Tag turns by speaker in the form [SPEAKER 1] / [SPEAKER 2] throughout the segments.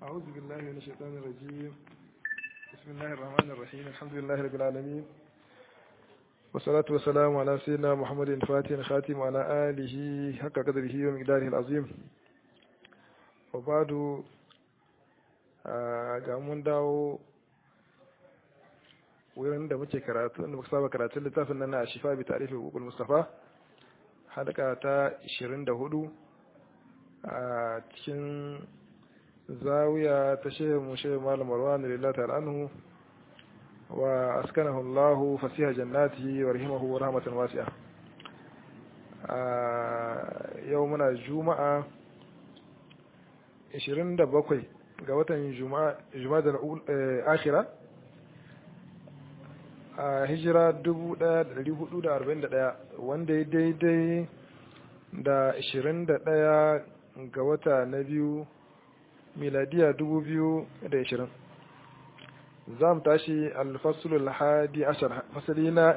[SPEAKER 1] أعوذ بالله من الشيطان الرجيم بسم الله الرحمن الرحيم الحمد لله رب العالمين والصلاة والسلام على سيدنا محمد الفاتح الخاتم وعلى آله حق قدره ومقداره العظيم وبعد ga mun dawo wurin da muke karatu da muka saba karatun littafin nan na shifa bi tarihi hukukul mustafa hadaka ta 24 a cikin zawiya ta shehu mu shehu malam marwan lillahi ta'ala anhu wa askanahu Allah fasiha jannatihi wa rahimahu wa rahmatan wasi'a yau muna juma'a 27 ga watan juma'a juma'a da akhira a hijira 1441 wanda ya daidai da 21 ga wata na biyu miladiya 2020 za mu tashi alfasulul hadi ashar fasali na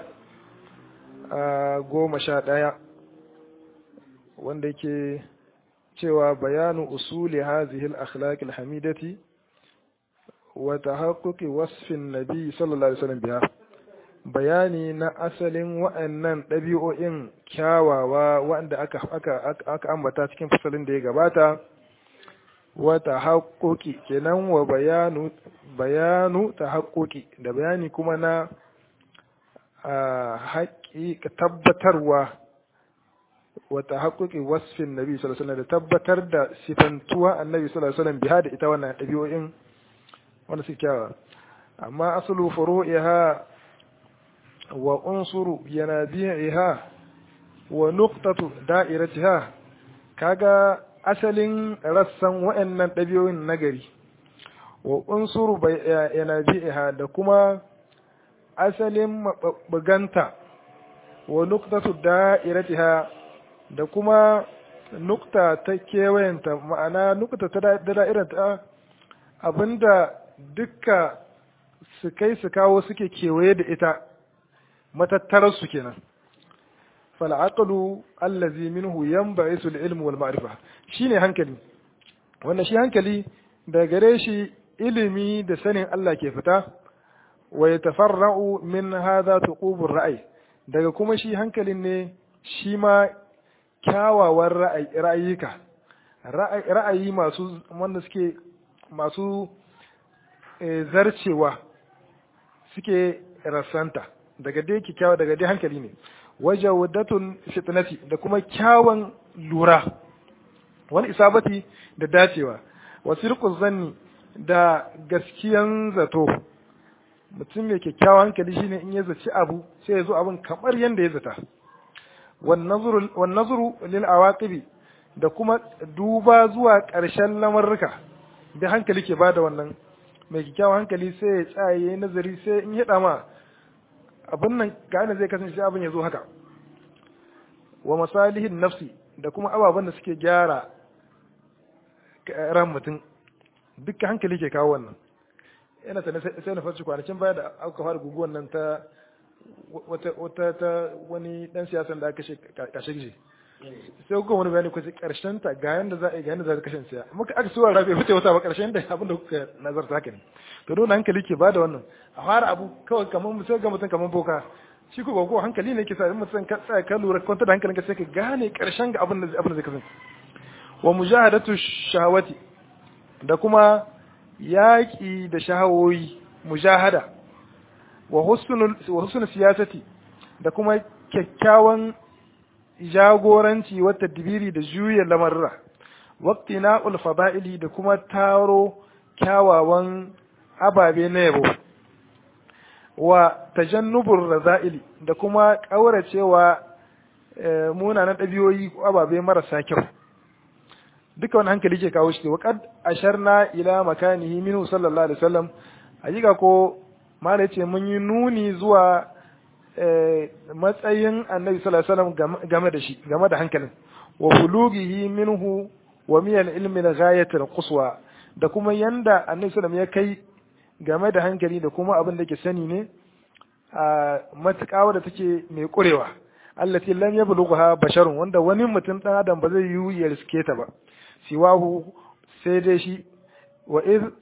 [SPEAKER 1] goma sha ɗaya wanda yake cewa bayanu usuli hazihi al-akhlaq al-hamidati wa tahaqquqi wasfin nabi sallallahu alaihi wasallam biha bayani na asalin wa'annan ɗabi'o'in kyawawa wanda aka aka aka ambata cikin fasalin da ya gabata wa tahaqquqi kenan wa bayanu bayanu tahaqquqi da bayani kuma na haƙi tabbatarwa wa tahaqquqi wasfin nabi sallallahu alaihi wasallam da tabbatar da sifantuwa annabi sallallahu alaihi wasallam biha da ita wannan ɗabi'o'in wanda suke kyawawa amma aslu furu'iha wa unsuru yanabi'iha wa nuqtatu da'iratiha kaga asalin rassan wa'annan ɗabi'o'in nagari wa unsuru yanabi'iha da kuma asalin mabuganta wa nuqtatu da'iratiha da kuma nukta ta kewayenta ma'ana nukta ta da'irata abinda dukka su kai su kawo suke kewaye da ita matattararsu kenan fal'aqlu allazi minhu yanba'isu al-ilm wal ma'rifa shine hankali wannan shi hankali da gare shi ilimi da sanin Allah ke fita wa yatafarra'u min hadha tuqubur ra'ay daga kuma shi hankalin ne shi ma kyawawan ra'ayika ra'ayi masu wanda suke masu zarcewa suke rasanta daga dai kyakkyawa daga dai hankali ne waje wadatun fitnati da kuma kyawun lura wani isabati da dacewa wasu zanni da gaskiyan zato mutum mai kyakkyawan hankali shine in ya zaci abu sai ya zo abin kamar yadda ya zata wan nazuru lil awaqibi da kuma duba zuwa ƙarshen lamarruka da hankali ke bada wannan mai kyakkyawan hankali sai ya tsaye nazari sai in ya ma abin nan ga zai kasance abin ya zo haka wa masalihin nafsi da kuma ababen da suke gyara ran mutum dukkan hankali ke kawo wannan yana ta sai na farci kwanakin baya da aka fara guguwan nan ta wata ta wani dan siyasan da aka kashe gishi sai kuka wani bayani kwace karshen ta ga yanda za a yi ga yanda za a kashe siya muka aka suwa rabe fice wata ba karshen da abin da kuka nazarta haka ne to dole hankali ke bada wannan a fara abu kawai kamar sai ga mutum kamar boka shi ko ko hankali ne ke sa in mutum ka tsaya ka lura kwanta da hankalinka sai ka gane karshen ga abin da abin da zai kasance wa mujahadatu shahawati da kuma yaƙi da shahawoyi mujahada wa husnul wa husnul siyasati da kuma kyakkyawan jagoranci wa tadbiri da juya lamarra waqtina'ul fada'ili da kuma taro kyawawan ababe na yabo wa tajannubur raza'ili da kuma kauracewa munanan ɗabi'oyi ko ababe marasa kyau duka wani hankali ke kawo shi wa qad asharna ila makanihi minhu sallallahu alaihi wasallam hakika ko mala ce mun yi nuni zuwa matsayin annabi sallallahu alaihi wasallam game da shi game da hankalin wa bulughihi minhu wa min al-ilmi ghayatul quswa da kuma yanda annabi sallallahu ya kai game da hankali da kuma abin da ke sani ne a matuƙa wadda take mai ƙurewa allati lam yablugha basharun wanda wani mutum dan adam ba zai yi ya riske ta ba siwahu sai dai shi wa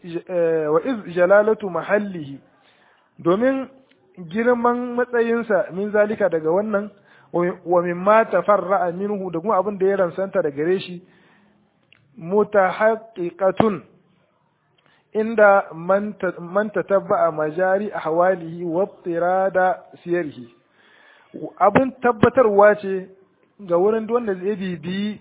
[SPEAKER 1] iz jalalatu mahallihi domin girman matsayinsa min zalika daga wannan wa mimma tafarra'a minhu da kuma abin da ya ransanta da gare shi mutahaqqiqatun inda man tatabba'a majari ahwalihi wa tirada siyarihi abin tabbatarwa ce ga wurin wanda zai bibi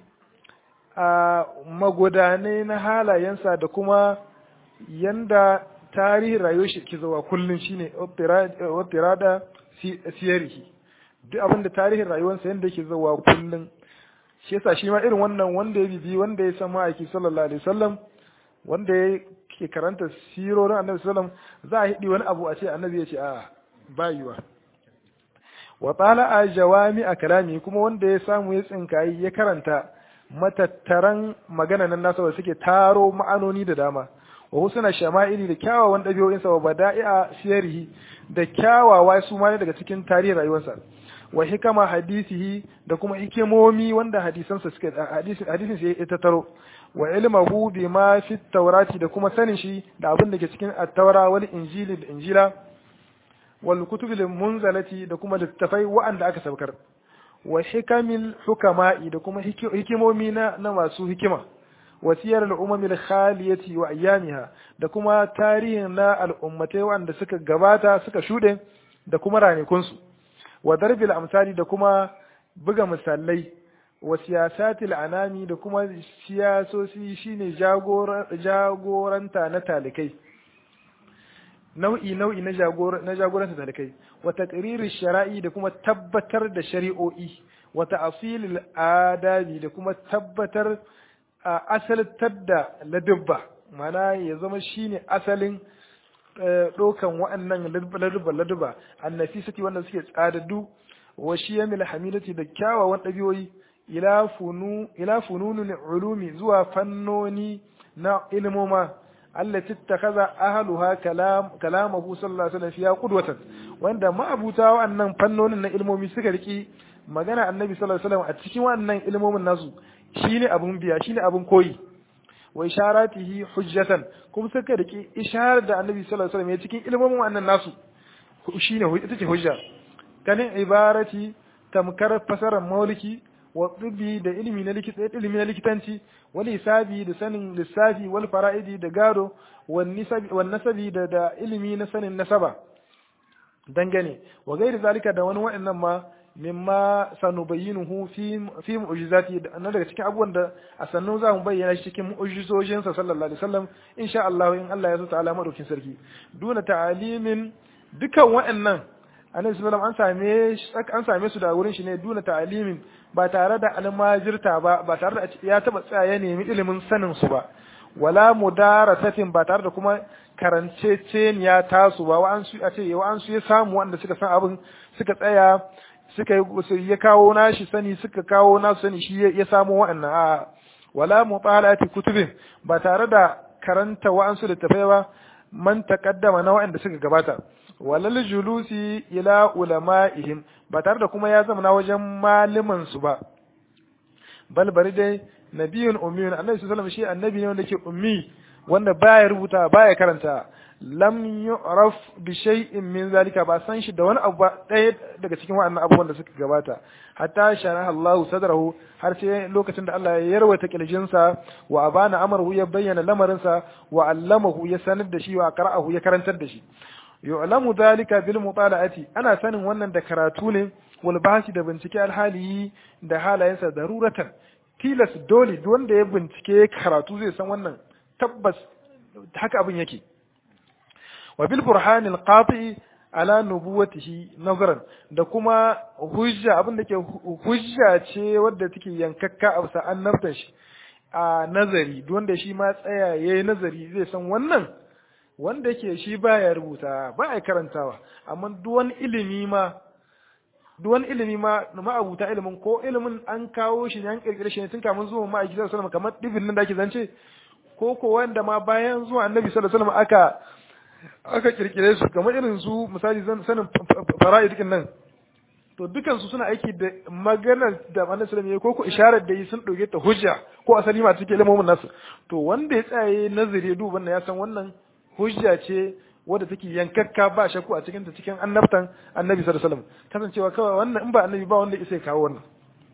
[SPEAKER 1] a magudanai na halayensa da kuma yanda tarihin rayuwar shi ke zuwa kullum shine tirada siyarihi duk abin da tarihin rayuwarsa yanda yake zuwa kullum shi yasa shi ma irin wannan wanda ya bibi wanda ya san ma'aiki sallallahu alaihi wasallam wanda ya ke karanta sirorin annabi sallam za a hidi wani abu a ce annabi ya ce a bayuwa wa tsala a jawami a kalami kuma wanda ya samu ya tsinkayi ya karanta matattaran magana nan nasa wanda suke taro ma'anoni da dama wa husna shama'ili da kyawawan ɗabi'o'insa wa bada'i'a siyarihi da kyawawa su ma daga cikin tarihin rayuwarsa wa hikama hadisihi da kuma hikimomi wanda hadisansa suke hadisin sai ya tattaro wa ilmahu bima fi taurati da kuma sanin shi da abin da ke cikin at-taura wal injili da injila wal kutubil munzalati da kuma littafai wa'anda aka sabkar wa hikamil hukama'i da kuma hikimomi na, na masu hikima wa siyar al-umam al-khaliyati wa ayyamiha da kuma tarihin na al'ummatai wa'anda suka gabata suka shude da kuma ranakunsu wa darbil amsali da kuma buga misalai wa siyasatil anami da kuma siyasosi shine jagoranta na talikai nau'i nau'i na na jagoranta talikai wa taqririr shara'i da kuma tabbatar da shari'o'i wa ta'silil adabi da kuma tabbatar asaltar da ladubba mana ya zama shine asalin ɗaukan wa'annan ladubba ladubba annafisati wanda suke tsadaddu wa shiyamil hamidati da kyawawan ɗabi'o'i ila funu ila fununul ulumi zuwa fannoni na ilmoma allati takaza ahluha kalam kalamahu sallallahu alaihi wasallam fiya qudwatan wanda ma'abuta wa'annan fannonin na ilmomi suka riki magana annabi sallallahu alaihi wasallam a cikin wa'annan ilmomin nasu shine abun biya shine abun koyi wa isharatihi hujjatan kuma suka riki isharar da annabi sallallahu alaihi wasallam ya cikin ilmomin wa'annan nasu shine ita ce hujja kanin ibarati tamkar fasarar mauliki wa tsibbi da ilimi na likita ilimi na likitanci wal hisabi da sanin lissafi wal fara'idi da gado wan nasabi da da ilimi na sanin nasaba dangane wa gairi zalika da wani wa'annan ma mimma sanubayyinuhu fi fi mu'jizati na daga cikin abubuwan da a sannu za mu bayyana shi cikin mu'jizojin sa sallallahu alaihi wasallam insha Allah in Allah ya so ta'ala madaukin sarki duna ta'alimin dukan wa'annan annabi sallallahu an same an same su da wurin shi ne duna ta'alimin ba tare da almajirta ba ba tare da ya taba tsaya ya nemi ilimin sanin su ba wala mudarasatin ba tare da kuma karanceceniya tasu ba wa'ansu a ce wa'ansu ya samu wanda suka san abin suka tsaya suka ya kawo nashi sani suka kawo nasu sani shi ya samu wa'annan a wala mutalati kutubin ba tare da karanta wa'ansu da tafai ba man taqaddama na wa'anda suka gabata walal julusi ila ulama'ihim ba tare da kuma ya zama na wajen malaman su ba bal bari dai nabiyun ummiyun annabi sallallahu alaihi wasallam shi annabi ne wanda ke ummi wanda baya rubuta baya karanta lam yu'raf bi shay'in min zalika ba san shi da wani abu ɗaya daga cikin waɗannan abubuwan da suka gabata hatta sharaha Allah sadrahu har sai lokacin da Allah ya yarwata kirjinsa wa abana amruhu ya bayyana lamarinsa wa allamahu ya sanar da shi wa qara'ahu ya karantar da shi yu'lamu dhalika bil mutala'ati ana sanin wannan da karatu ne wal bahsi da bincike alhali da halayensa daruratan tilas dole duk wanda ya bincike karatu zai san wannan tabbas haka abin yake wa bil burhan al qati ala nubuwatihi nazaran da kuma hujja abin da ke hujja ce wadda take yankakka a bisa annabtan shi a nazari duk wanda shi ma tsaya yayi nazari zai san wannan wanda yake shi baya rubuta ba ya karantawa amma duk wani ilimi ma duk wani ilimi ma ma'abuta ilimin ko ilimin an kawo shi ne an kirkire shi ne tun kamun zuwa ma'aiki sallallahu alaihi wasallam kamar dibin nan da ake zance ko ko wanda ma bayan zuwa annabi sallallahu alaihi wasallam aka aka kirkire su kamar irin su misali sanin fara'id din nan to dukan su suna aiki da maganar da Annabi sallallahu alaihi ko ko isharar da yi sun dauke ta hujja ko asali ma take lamomin nasu to wanda ya tsaye nazari duba wannan ya san wannan hujja ce wadda take yankakka ba shakku a cikin ta cikin annabtan Annabi sallallahu alaihi wasallam kasancewa kawai wannan in ba annabi ba wanda ya kawo wannan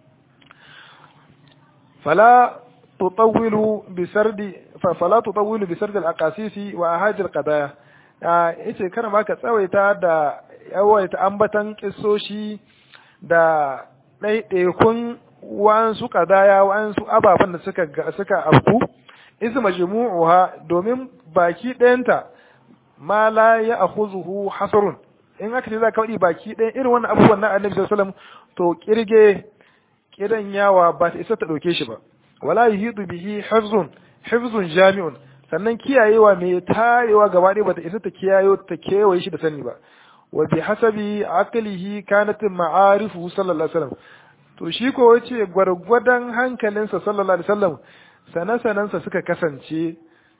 [SPEAKER 1] fala تطول بسرد فلا تطول بسرد الاقاسيس واهاج القضايا yace kana ma ka tsawaita da yawaita ambatan kissoshi da ɗaiɗaikun wa'ansu kadaya wa'ansu ababen da suka suka afku isu majmu'uha domin baki ɗayanta ma la ya akhuzuhu hasrun in aka ce za ka faɗi baki ɗayan irin wannan abubuwan na annabi sallallahu alaihi wasallam to kirge kiran yawa ba ta isa ta ɗauke shi ba wala yuhidu bihi hifzun hifzun jami'un sannan kiyayewa mai tarewa gaba ɗaya bata isa ta kiyayo ta kewaye shi da sani ba wa bi hasabi aqlihi kanat ma'arifu sallallahu alaihi wasallam to shi ko yace gwargwadon hankalinsa sallallahu alaihi wasallam sana-sanansa suka kasance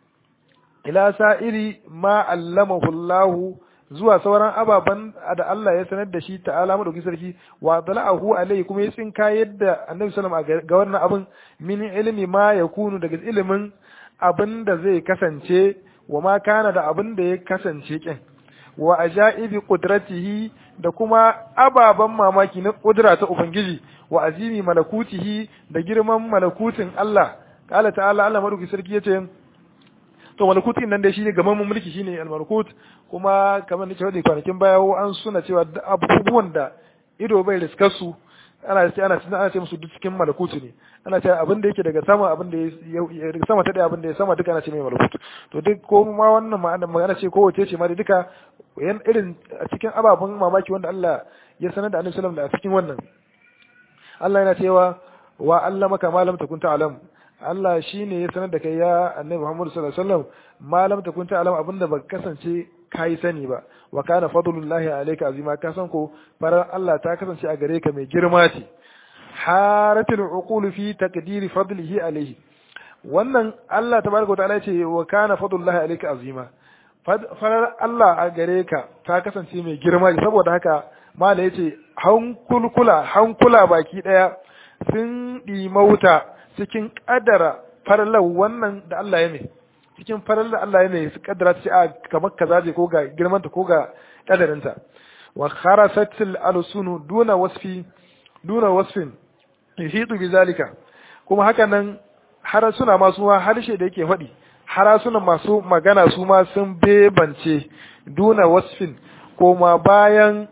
[SPEAKER 1] ila sa'iri ma allamahu Allah zuwa sauran ababen da Allah ya sanar da shi ta'ala madauki sarki wa dala'ahu alai kuma ya tsinka yadda annabi sallallahu alaihi ga wannan abin min ilmi ma yakunu daga ilimin abin da zai kasance wa ma kana da abin da ya kasance kin wa ajaibi qudratihi da kuma ababen mamaki na kudura ta ubangiji wa azimi malakutihi da girman malakutin Allah qala ta'ala Allah madauki sarki yace to malakuti nan dai shine gaman mulki shine al-malakut kuma kamar nake wadi kwanakin baya an suna cewa abubuwan da ido bai riskar su ana ce ana ana ce musu duk cikin malakuti ne ana ce abin da yake daga sama abin da ya daga sama ta daya abin da ya sama duka ana ce mai malakut to duk ko ma wannan ma'ana magana ce ko wace ce ma duka yan irin a cikin ababen mamaki wanda Allah ya sanar da Annabi sallallahu alaihi wasallam a cikin wannan Allah yana cewa wa allamaka ma lam takun ta'lam Allah shi ne ya sanar da kai ya annabi Muhammadu sallallahu alaihi wasallam malam ta kunta alam abinda ba kasance kai sani ba wa kana fadlullahi alayka azima ka san ko farar Allah ta kasance a gare ka mai girma ce haratul uqul fi taqdiri fadlihi alayhi wannan Allah tabaraka wa ta'ala ce wa kana fadlullahi alayka azima farar Allah a gare ka ta kasance mai girma saboda haka mala yace hankulkula hankula baki daya sun ɗimauta cikin ƙadara farallar wannan da Allah ya mai cikin farallar da Allah ya mai su ƙadara ta ce a kamar kaza ce ko ga girmanta ko ga ƙadarinta wa kharasatil alsunu duna wasfi duna wasfin yuhitu bi zalika kuma haka nan harasuna masu ma harshe da yake faɗi harasunan masu magana su ma sun bebance duna wasfin koma bayan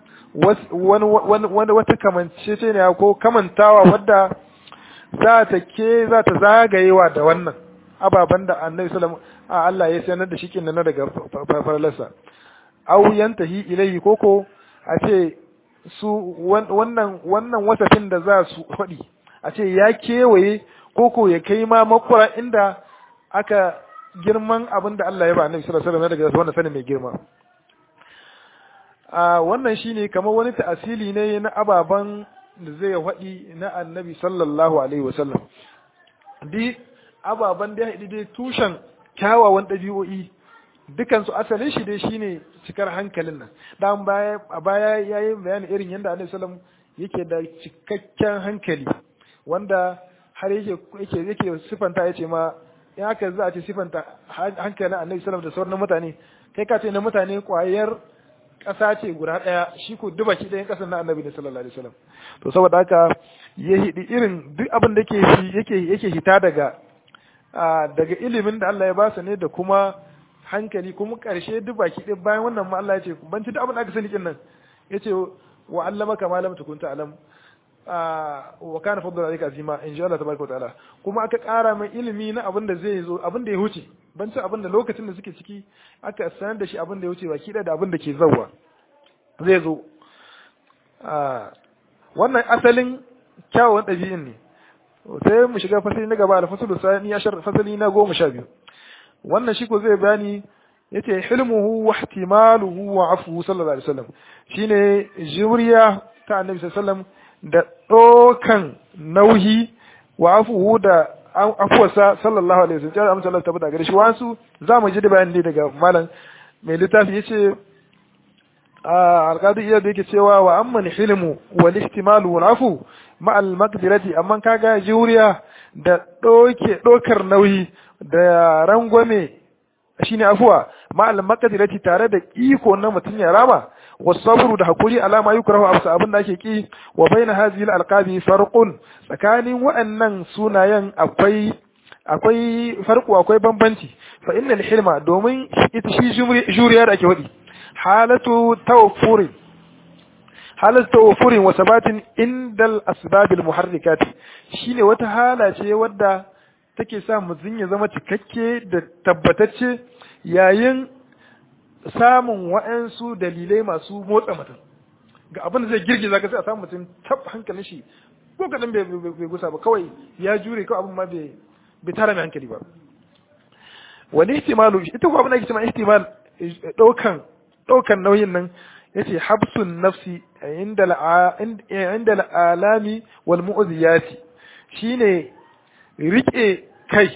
[SPEAKER 1] wani wata kamance ne ko kamantawa wadda za ta ke za ta zagayewa da wannan ababen da annabi sallam a Allah ya sanar da shi kin nan daga farlarsa aw yantahi ilayhi koko a ce su wannan wannan wasafin da za su faɗi a ce ya kewaye koko ya kai ma makura inda aka girman abin da Allah ya ba annabi sallallahu alaihi wasallam daga wannan sanin mai girma a wannan shine kamar wani ta'asili ne na ababen da zai faɗi na annabi sallallahu alaihi wasallam di ababen da ya haɗi dai tushen kyawawan ɗabi'o'i dukansu asalin shi dai shine cikar hankalin nan dan baya a baya yayi bayani irin yadda annabi sallam yake da cikakken hankali wanda har yake yake yake sifanta yace ma in haka za a ce sifanta hankalin annabi sallam da sauran mutane kai ka ce na mutane kwayar ƙasa ce guda ɗaya shi ko duba ki ɗayan ƙasar na annabi ne sallallahu alaihi wasallam to saboda haka ya hidi irin duk abin da yake yake yake hita daga daga ilimin da Allah ya ba ne da kuma hankali kuma ƙarshe duk baki ɗaya bayan wannan ma Allah ya ce ban ci duk abin da aka sani kin nan yace wa allamaka ma lam takun ta'lam wa kana fadlu alayka azima in sha Allah tabaraka wa ta'ala kuma aka ƙara mai ilimi na abin da zai zo abin da ya huce ban ci abin da lokacin da suke ciki aka sanar da shi abin da ya wuce baki da abin da ke zauwa zai zo wannan asalin kyawun ɗabi'in ne sai mu shiga fasali na gaba da fasalu sani ya shar fasali na goma sha biyu wannan shi ko zai bayani yace hilmuhu wa ihtimaluhu wa afuhu sallallahu alaihi wasallam shine juriya ta annabi sallallahu alaihi wasallam da dokan nauyi wa afuhu da afuwarsa sallallahu alaihi wasallam ya amsa Allah tabbata gare shi wasu za mu ji da bayani daga malam mai littafi yace alqadi iya da yake cewa wa amma hilmu wal ihtimalu wal afu ma al maqdirati amma kaga juriya da doke dokar nauyi da rangwame shine afuwa ma al maqdirati tare da iko na mutun ya rama wasabru da hakuri alama yukrahu absa abin da ake ki wa baina hadhihi al alqabi farqun tsakanin wa'annan sunayen akwai akwai farko akwai bambanci fa innal hilma domin ita shi juriya da ake wadi halatu tawfurin halatu tawfurin wa sabatin indal asbabil muharrikat shine wata hala ce wadda take sa mutum ya zama cikakke da tabbatacce yayin samun wa'ansu dalilai masu motsa mutum ga abin da zai girgiza ka sai a samu mutum tab hankalin shi ko kadan bai gusa ba kawai ya jure kawai abin ma bai bai tara mai hankali ba wani ihtimalu ita ko abin da ake cewa ihtimal daukan daukan nauyin nan yace habsun nafsi inda inda alami wal mu'ziyati shine rike kai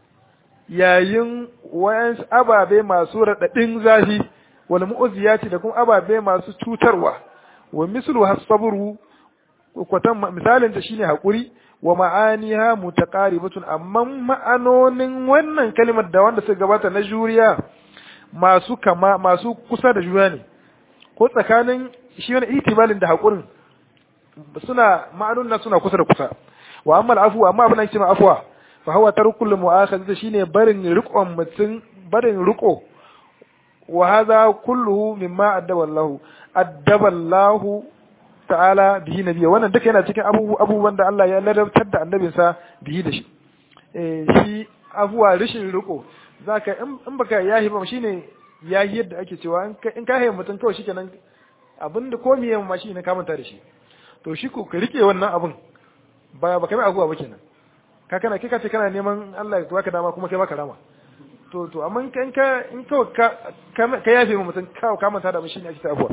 [SPEAKER 1] yayin wayan ababe masu radadin zafi wal mu'ziyati da kuma ababe masu cutarwa wa mislu hasabru kwatan misalin ta shine hakuri wa ma'aniha mutaqaribatun amma ma'anonin wannan kalimar da wanda suka gabata na juriya masu kama masu kusa da juna ne ko tsakanin shi wani itibalin da hakurin suna ma'anonin na suna kusa da kusa wa amma al'afu amma abin da ake afwa fa huwa tarkul mu'akhadha shine barin riqon mutun barin riqo wa hadha kulluhu mimma addaba Allah addaba Allah ta'ala bihi nabiya wannan duka yana cikin abubuwan da Allah ya ladabtar da annabinsa bihi da shi eh shi abuwa rishin riko zaka in baka yahi ba shine yahi yadda ake cewa in ka haye mutum kawai shikenan abinda ko miye ma shi ne ka manta da shi to shi ko ka rike wannan abun ba ba kai abuwa ba kenan ka kana kai ka ce kana neman Allah ya baka dama kuma kai baka rama to to amma in ka in ka ka yafe mutum ka manta da shi ne ake ta abuwa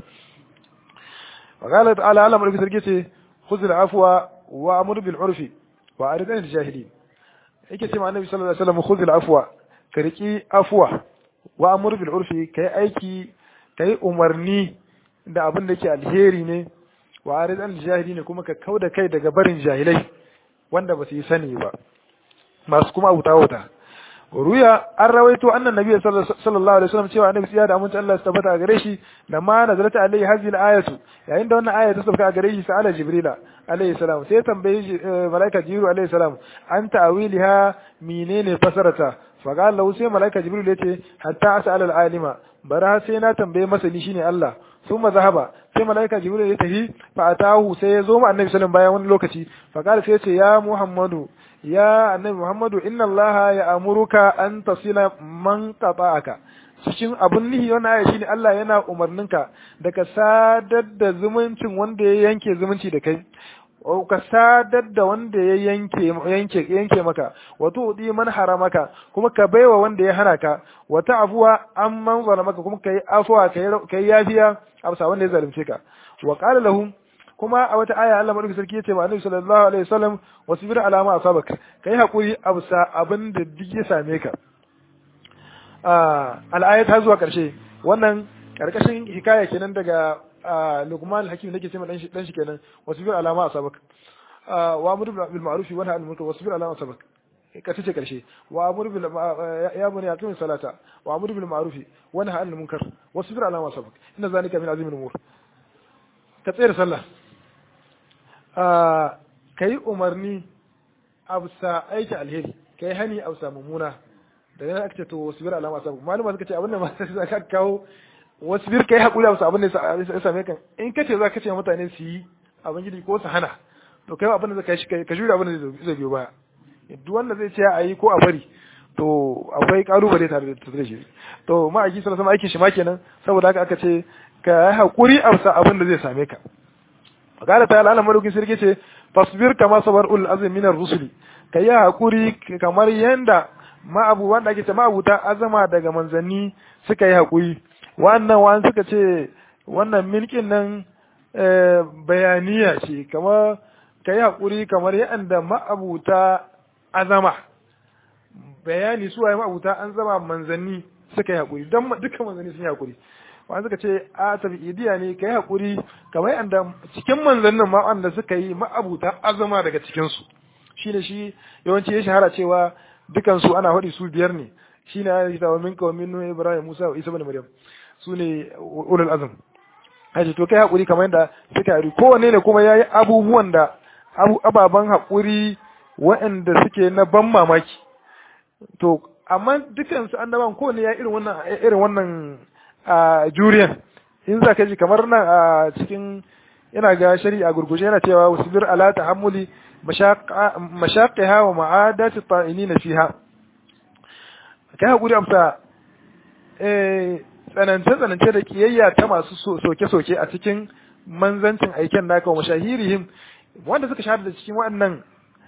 [SPEAKER 1] وقال تعالى على مرة سرقته خذ العفو وأمر بالعرف وأرد عن الجاهلين yake ce ma annabi sallallahu alaihi wasallam khudh al-afwa ka riki afwa wa amur bil urfi kai aiki kai umarni da abin da ke alheri ne wa arid al jahili ne kuma ka kauda kai daga barin jahilai wanda ba su yi sani ba masu kuma wuta wuta ruya an rawaito annan nabi sallallahu alaihi wasallam cewa annabi ya da amince Allah ya tabbata a gare shi da ma nazarata alaihi hadhihi al-ayatu yayin da wannan aya ta sauka a gare shi sa'ala jibrila alaihi salam sai tambaye malaika jibril alaihi salam an ta'wiliha menene fasarata fa qala lahu sai malaika jibril yace hatta as'ala al-alima bara sai na tambaye masani shine Allah thumma zahaba sai malaika jibril ya tafi fa atahu sai ya zo ma annabi sallallahu bayan wani lokaci fa qala sai yace ya muhammadu ya annabi muhammadu inna allaha ya amuruka an tasila man qata'aka cikin abun nihi wannan aya shine Allah yana umarninka da ka sadar da zumuncin wanda ya yanke zumunci da kai ka sadar da wanda ya yanke yanke yanke maka wato udi man haramaka kuma ka baiwa wanda ya hana ka wata afuwa an man zalamaka kuma kai afuwa kai kai yafiya amsa wanda ya zalunce ka wa qala lahum kuma a wata aya Allah madaukakin sarki yace ma Annabi sallallahu alaihi wasallam wasbir ala ma asabak kai hakuri absa abin da duk ya same ka al'ayat har zuwa ƙarshe wannan ƙarƙashin hikaya kenan daga Luqman al-Hakim nake ce dan shi dan shi kenan wasbir alama asabak wa amru bil ma'ruf wa nahy anil munkar wasbir alama asabak ka tace ƙarshe wa amru bil ya bani aqim salata wa amru bil ma'ruf wa nahy anil munkar wasbir alama asabak inna zalika min azimil umur ka tsaya sallah kai umarni absa aiki alheri kai hani absa mumuna daga nan aka ce to wasbir alama sabu malama suka ce abin da ma sai ka kawo wasbir kai hakuri a abin da ya same kan in ka ce za ka ce mutane su yi abin gidi ko su hana to kai abin da zaka shi ka jure abin da zai biyo baya duk wanda zai ce a yi ko a bari to akwai kalubale tare da tare shi to ma aiki sallallahu alaihi aikin shi ma kenan saboda haka aka ce ka yi hakuri a abin da zai same ka qala ta'ala Allah madaukin sirri ce fasbir kama sabar ul azmi minar rusuli kai hakuri kamar yanda ma'abu wanda ake ce ma'abuta azama daga manzanni suka yi haƙuri wannan wani suka ce wannan milkin nan bayaniya ce kamar ka yi haƙuri kamar yadda ma'abuta azama bayani su waye ma'abuta an zama manzanni suka yi haƙuri don duka manzanni sun yi haƙuri wanda suka ce a tabi'idiya ne kai hakuri kamar yanda cikin manzannin ma wanda suka yi ma'abuta azama daga cikin su shine shi yawanci ya shahara cewa dukan su ana faɗi su biyar ne shine ya yi wa minka wa minnu ibrahim musa wa isa ibn maryam su ne ulul azm haji to kai hakuri kamar yanda suka yi kowanne ne kuma yayi abubuwan da ababan hakuri waɗanda suke na ban mamaki to amma dukan su annaban kowanne ya irin wannan irin wannan a juriyan in za ka ji kamar nan a cikin ina ga shari'a gurguje yana cewa wasbir ala tahammuli mashaqiha wa ma'adati ta'inin fiha kai hakuri amsa eh tsanance tsanance da kiyayya ta masu soke soke a cikin manzancin aiken naka wa mashahirihim wanda suka shahada da cikin waɗannan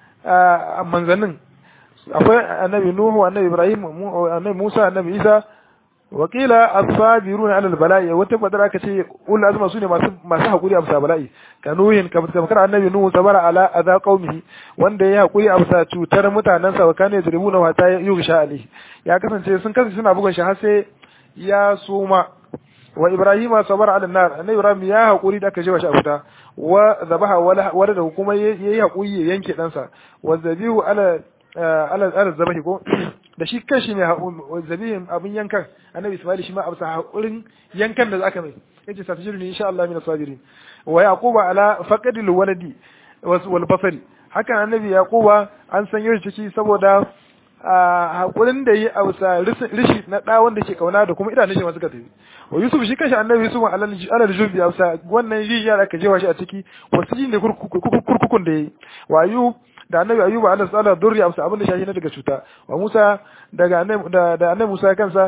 [SPEAKER 1] manzannin akwai annabi nuhu annabi ibrahim annabi musa annabi isa wakila as-sabiruna ala al-bala'i wata badar aka ce ul azma sune masu masu hakuri amsa bala'i kanuhin kamar annabi nuhu sabara ala adha qaumihi wanda ya hakuri amsa cutar mutanen sa kana yadribuna wa ta yugsha ali ya kasance sun kasance suna bugun shi har sai ya suma wa ibrahima sabara ala nar annabi ibrahim ya hakuri da aka jewa shi a wuta wa zabaha wala da kuma yayi hakuri ya yanke dansa wa zabihu ala ala ala zabahi ko da shi kanshi ne zabihin abin yankan annabi ismail shi ma a bisa hakurin yankan da aka mai yace satajiri ne insha Allah min sabirin wa yaquba ala faqadil waladi wal basari hakan annabi yaquba an san yau ciki saboda hakurin da yi a bisa rishi na da wanda ke kauna da kuma idanun shi ma suka tafi wa yusuf shi kanshi annabi yusuf alal jubi a bisa wannan rijiya da aka jewa shi a ciki wasu ne kurkukun da yayi wa ayub da annabi ayuba Allah tsala durri amsa abin da shashi na daga cuta wa Musa daga annabi da annabi Musa kansa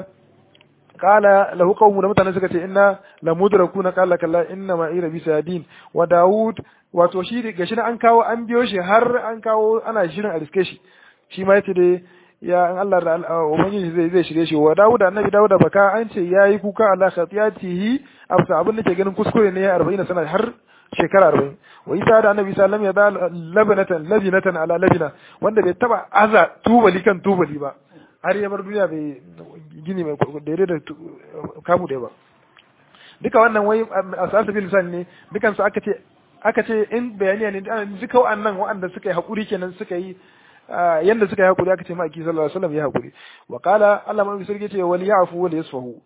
[SPEAKER 1] qala lahu qaumu da mutane suka ce inna la mudrakuna qala kalla inna ma ira bi sayadin wa Dawud wato shi gashi na an kawo an biyo shi har an kawo ana shirin a riske shi shi ma yace dai ya an Allah da ubangiji zai zai shirye shi wa Dawud annabi Dawud baka an ce yayi kuka Allah khatiyatihi amsa abin da ke ganin kuskure ne ya 40 sana har shekara arba'in wa isa da annabi isa lam yada labinatan labinatan ala labina wanda bai taba aza tubali kan tubali ba har ya bar duniya bai gini mai daidai da kamu da ba duka wannan wai a sa'ar bil lisan ne dukan su aka ce aka ce in bayaniya ne duka wa'annan wa'anda suka yi hakuri kenan suka yi yanda suka yi hakuri aka ce ma aki sallallahu alaihi wasallam ya hakuri wa qala Allah mai sarki ce wal ya'fu wal yasfahu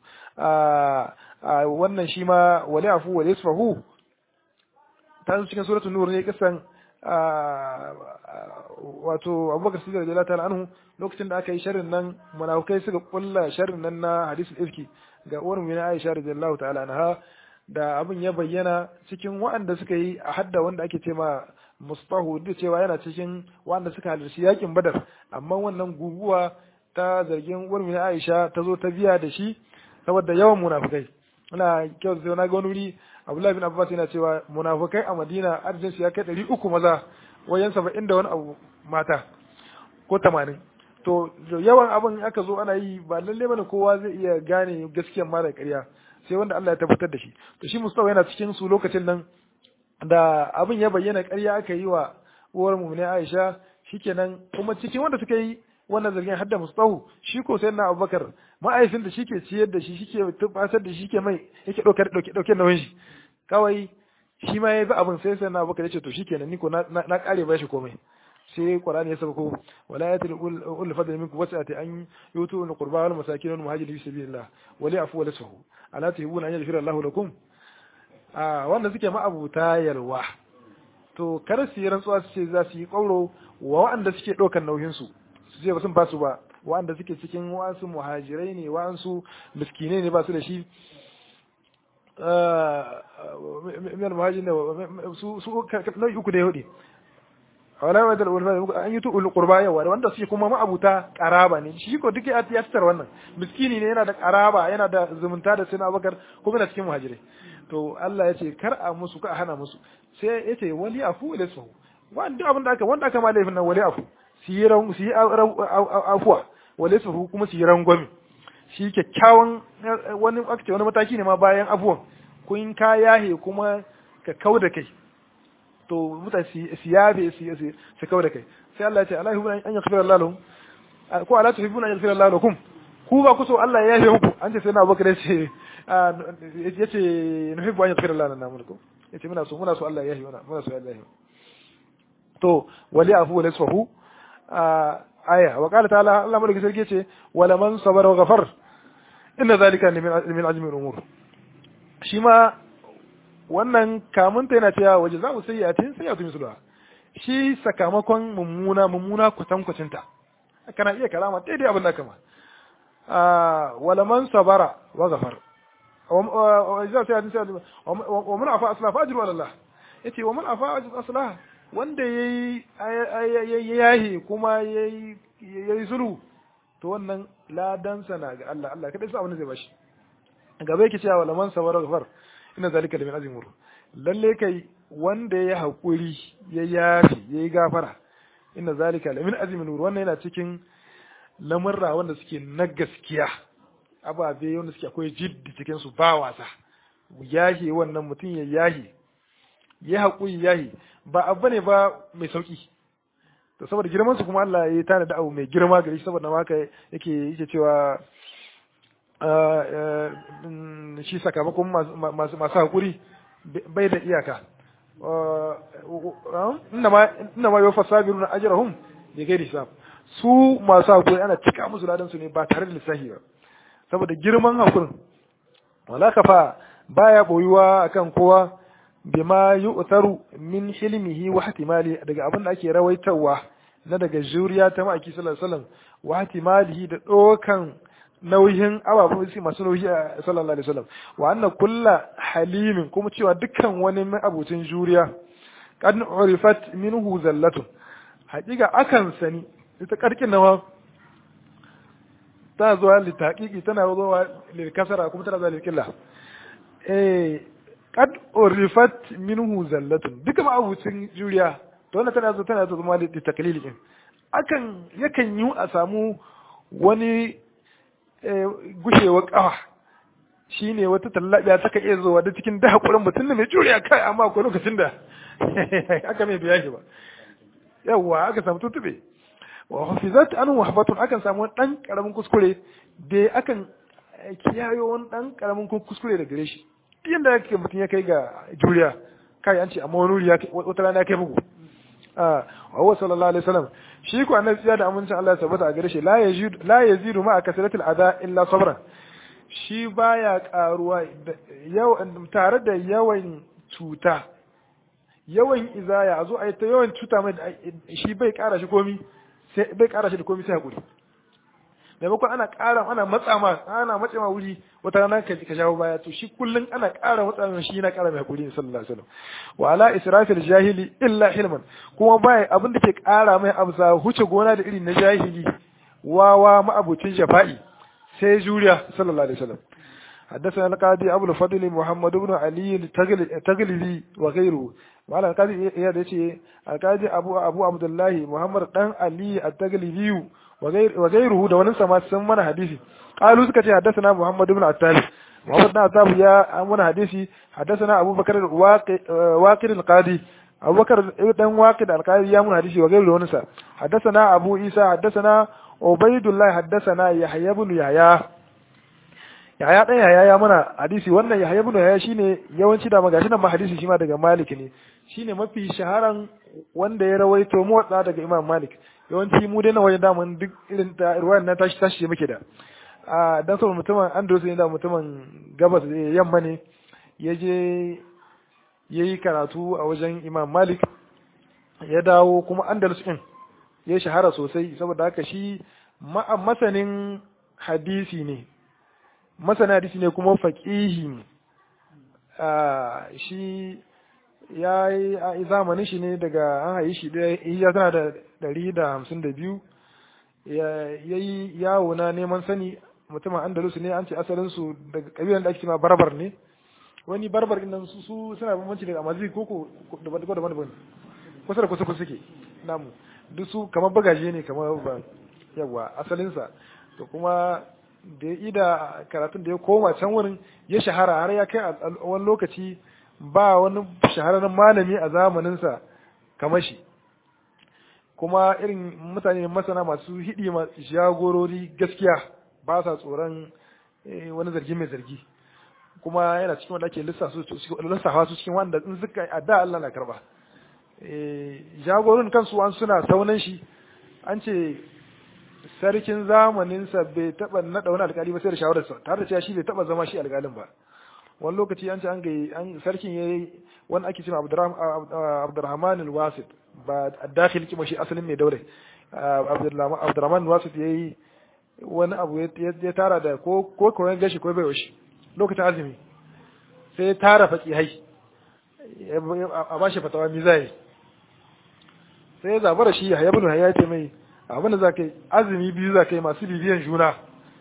[SPEAKER 1] wannan shi ma wal ya'fu wal yasfahu ta zo cikin suratul nur ne kisan wato abubakar siddiq radiyallahu ta'ala anhu lokacin da aka yi sharrin nan munafikai suka kulla sharrin nan na hadisul ifki ga uwar mu Aisha radiyallahu ta'ala anha da abin ya bayyana cikin waɗanda suka yi a hadda wanda ake cewa mustahu da cewa yana cikin waɗanda suka halarci yakin badar amma wannan guguwa ta zargin uwar mu Aisha ta zo ta biya da shi saboda yawan munafikai ina kyau sai na ga wani wuri Abdullahi bin Abbas yana cewa munafikai a Madina arzikin su ya kai ɗari uku maza wajen saba'in da wani abu mata ko tamanin to yawan abin aka zo ana yi ba lalle bane kowa zai iya gane gaskiyan ma da ƙarya sai wanda Allah ya tabbatar da shi to shi Mustafa yana cikin su lokacin nan da abin ya bayyana ƙarya aka yi wa uwar mu ne Aisha shikenan kuma cikin wanda suka yi wannan zargin hadda Mustafa shi ko sai na Abubakar ma'aifin da shi ke ciyar da shi shike tubasar da shi ke mai yake ɗaukar ɗauke ɗauke nauyin shi kawai shi ma ya bi abin sai sai na Abubakar ya ce to shikenan ni ko na na kare ba shi komai sai Qur'ani ya saka ko wala yatil ul fadl minkum wasati an yutu al qurba wal masakin wal muhajirin fi sabilillah wali afu wal sahu ala tuhibuna an yaghfira Allahu lakum a wanda suke ma'abuta yalwa to kar su yi rantsuwa su ce za su yi kauro wa waɗanda suke ɗaukar nauyin su su ce ba sun basu ba waɗanda suke cikin wasu muhajirai ne waɗansu miskinai ne ba su da shi min muhajirin su su nau'i uku da ya hudu wala wa dal ulfa an yutu ul qurba yawa wanda suke kuma ma'abuta qaraba ne shi ko duk ya tsar wannan miskini ne yana da qaraba yana da zumunta da sina bakar kuma yana cikin muhajirai to Allah ya ce kar a musu ka hana musu sai ya ce wali afu ilasu wanda abin da aka wanda aka ma laifin nan wali afu su yi ran su yi afuwa wali su kuma su yi rangwami shi kyakkyawan wani aka ce wani mataki ne ma bayan afuwan kun ka yahe kuma ka kauda kai to mutane su yabe su kawo da kai sai Allah ya ce Allah yuhibbu an yaghfira Allah lahum ko ala tuhibbuna an yaghfira Allah lakum ku ba ku so Allah ya yafe muku an ce sai na Abubakar ya ce ya ce nuhibbu an yaghfira lana na mulku ya ce muna so muna so Allah ya yafe muna muna so Allah ya yafe to wali afu wal yasfahu aya wa qala ta'ala Allah mulki sarki ce wala man sabara wa ghafar inna zalika min min azmi al-umur shi ma wannan kamunta yana cewa waje za mu sayyatin sayyatu misluha shi sakamakon mummuna mummuna kwatankwacinta kana iya kalama daidai abin da kama wala man sabara wa ghafar wa sai hadisi wa man afa asla fa ajru ala Allah yace wa man afa asla wanda yayi yayi kuma yayi yayi sulhu to wannan ladan sana ga Allah Allah kada sai abin zai bashi gaba yake cewa wala man sabara ghafar inna zalika min azmi umur lalle kai wanda ya hakuri ya yafi yayi gafara inna zalika min azmi umur wannan yana cikin lamurra wanda suke na gaskiya ababe wanda suke akwai jiddi cikin su ba wasa yahi wannan mutum ya yahi ya haƙuri yahi ba abu ne ba mai sauki to saboda girman su kuma Allah ya tana da abu mai girma gare shi saboda haka yake yake cewa shi sakamakon masu masu haƙuri bai da iyaka inna ma yawafa sabiruna ajrahum bi ghairi hisab su masu haƙuri ana cika musu ladan su ne ba tare da lissafi ba saboda girman haƙurin wala kafa baya boyuwa akan kowa bima yu'taru min hilmihi wa ihtimali daga abin da ake rawaitawa na daga juriya ta ma'aiki sallallahu alaihi wasallam wa ihtimalihi da dokan nauyin ababen su masu nauyi a sallallahu alaihi wasallam wa anna kulla halimin kuma cewa dukkan wani abucin juriya qad urifat minhu zallatun haƙiƙa akan sani ita karkin nawa tana zuwa litaqiqi tana zuwa lilkasara kuma tana zuwa lilkilla eh qad urifat minhu zallatun duka abucin juriya to wannan tana zuwa tana zuwa litaklil din akan yakan yi a samu wani gushewar kawa shi ne wata tallabiya ta iya zuwa da cikin da haƙurin mutum da mai juriya kai amma akwai lokacin da aka mai biya shi ba yawwa aka samu tutube wa hafizat an wahbatun akan samu wani ɗan ƙaramin kuskure da akan kiyayo wani ɗan ƙaramin kuskure da gare shi yadda yake mutum ya kai ga juriya kai an ce amma wani wuri wata rana ya kai bugu a wa sallallahu alaihi wasallam shi ko annabi ya da amincin Allah ya tabbata a gare shi la yazidu la yazidu ma kasratil adha illa sabran shi baya karuwa yau tare da yawan cuta yawan izaya a zo a yi ta yawan cuta mai shi bai kara shi komi sai bai kara shi da komi sai hakuri maimakon ana ƙara ana matsa ma ana matsa ma wuri wata rana ka ka shawo baya to shi kullun ana ƙara matsa ma shi yana ƙara mai hakuri sallallahu alaihi wasallam wa ala israfil jahili illa hilman kuma bai abin da ke ƙara mai abza huce gona da irin na jahili wawa ma'abucin jafa'i sai juriya sallallahu alaihi wasallam حدثنا القاضي أبو الفضل محمد بن علي التغلبي وغيره وعلى القاضي يا دشي القاضي أبو أبو عبد الله محمد بن علي التغلبي وغيره ده ونسى ما سمنا حديثي قالوا سكتي حدثنا محمد بن عتاب محمد بن عتاب يا أمنا حديثي حدثنا أبو بكر واقر القاضي أبو بكر بن واقد القاضي يا من حديثي وغيره ونسى حدثنا أبو عيسى حدثنا عبيد الله حدثنا يحيى بن يحيى Yahaya ɗan Yahaya ya mana hadisi wannan Yahaya ibn Yahaya shine yawanci da magashi nan ma hadisi shi ma daga Malik ne shine mafi shaharan wanda ya rawaito motsa daga Imam Malik yawanci mu dai na wajen damun duk irin ta ruwayan nan tashi tashi muke da a dan saboda mutumin Andalus ne da mutumin gabas yamma ne ya je yayi karatu a wajen Imam Malik ya dawo kuma Andalus din ya shahara sosai saboda haka shi masanin hadisi ne masana hadisi ne kuma faƙihi ne shi ya yi a zamanin shi ne daga an hayi shi da ya tana da ɗari da hamsin da biyu ya yi yawo na neman sani mutumin andalus ne an ce asalinsu daga ƙabilan da ake cewa barbar ne wani barbar ɗin su su suna bambanci daga amazi ko ko daban daban kusa da kusa kusa suke namu duk su kamar bagaje ne kamar ba yawa asalinsa to kuma da ya ida karatun da ya koma can wurin ya shahara har ya kai a wani lokaci ba wani shahararren malami a zamaninsa kamar shi kuma irin mutane masana masu hidi jagorori gaskiya ba sa tsoron wani zargi mai zargi kuma yana cikin wanda ake lissafa su cikin wanda in suka adda Allah na karba jagorin kansu an suna saunan shi an ce sarkin zamaninsa bai taba naɗa wani alkali ba sai da shawararsa tare da cewa shi bai taba zama shi alkalin ba wani lokaci an ce an ga an sarkin yayi wani ake cewa Abdurrahman al-Wasit ba dakhil kima shi asalin mai daure Abdurrahman al-Wasit yayi wani abu ya tara da ko ko koyon gashi ko bai washi lokacin azumi sai ya tara hai a bashi fatawa mi zai sai ya zabara shi ya bin ya ce mai abin da za ka yi azumi biyu za ka yi masu bibiyan juna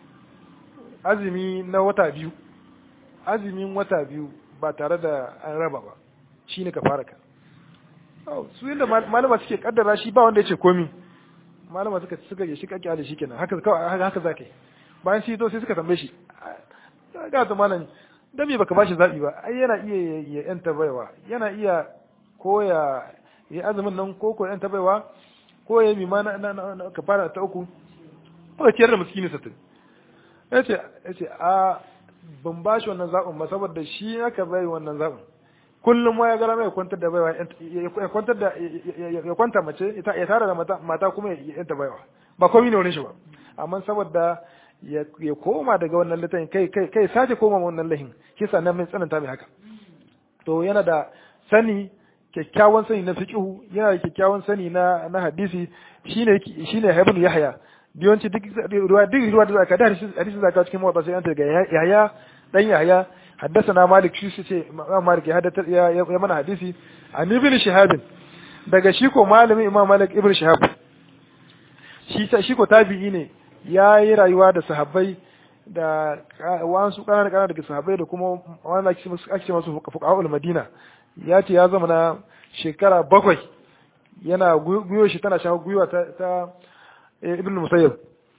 [SPEAKER 1] azumi na wata biyu azumin wata biyu ba tare da an raba ba shi ne ka fara ka su yadda malama suke kaddara shi ba wanda ya ce komi malama suka suka yi shi kake da shi kenan haka haka za ka yi bayan shi to sai suka tambaye shi ga ta malam dan me baka bashi zabi ba ai yana iya ya yanta baiwa yana iya ko ya yi azumin nan ko ko yanta baiwa ko ya mi ma na ka fara ta uku ko ciyar da miskini satin yace yace a ban bashi wannan zabin ba saboda shi aka bai wannan zabin kullum ma ya gara mai kwantar da baiwa ya kwantar da ya kwanta mace ya tara da mata mata kuma ya yanta baiwa ba komai ne wurin shi ba amma saboda ya koma daga wannan littafin kai kai kai sace koma wannan lahin shi sannan mai tsananta mai haka to yana da sani kyakkyawan sani na fiqhu yana da kyakkyawan sani na na hadisi shine shine Ibn Yahya biyanci duk ruwa duk ruwa da zaka da hadisi zaka cikin mawata sai an ta ga Yahya dan Yahya حدثنا مالك shi ce Malik ya haddatar ya mana hadisi an ibn Shihab daga shi ko malamin Imam Malik ibn Shihab shi shi ko tabi'i ne ya yi rayuwa da sahabbai da wasu ƙananan ƙananan daga sahabbai da kuma wani ake ce masu fuqaha'ul Madina ya ce ya zama na shekara bakwai yana guyo shi tana shawo gwiwa ta, ta Ibn Musayyib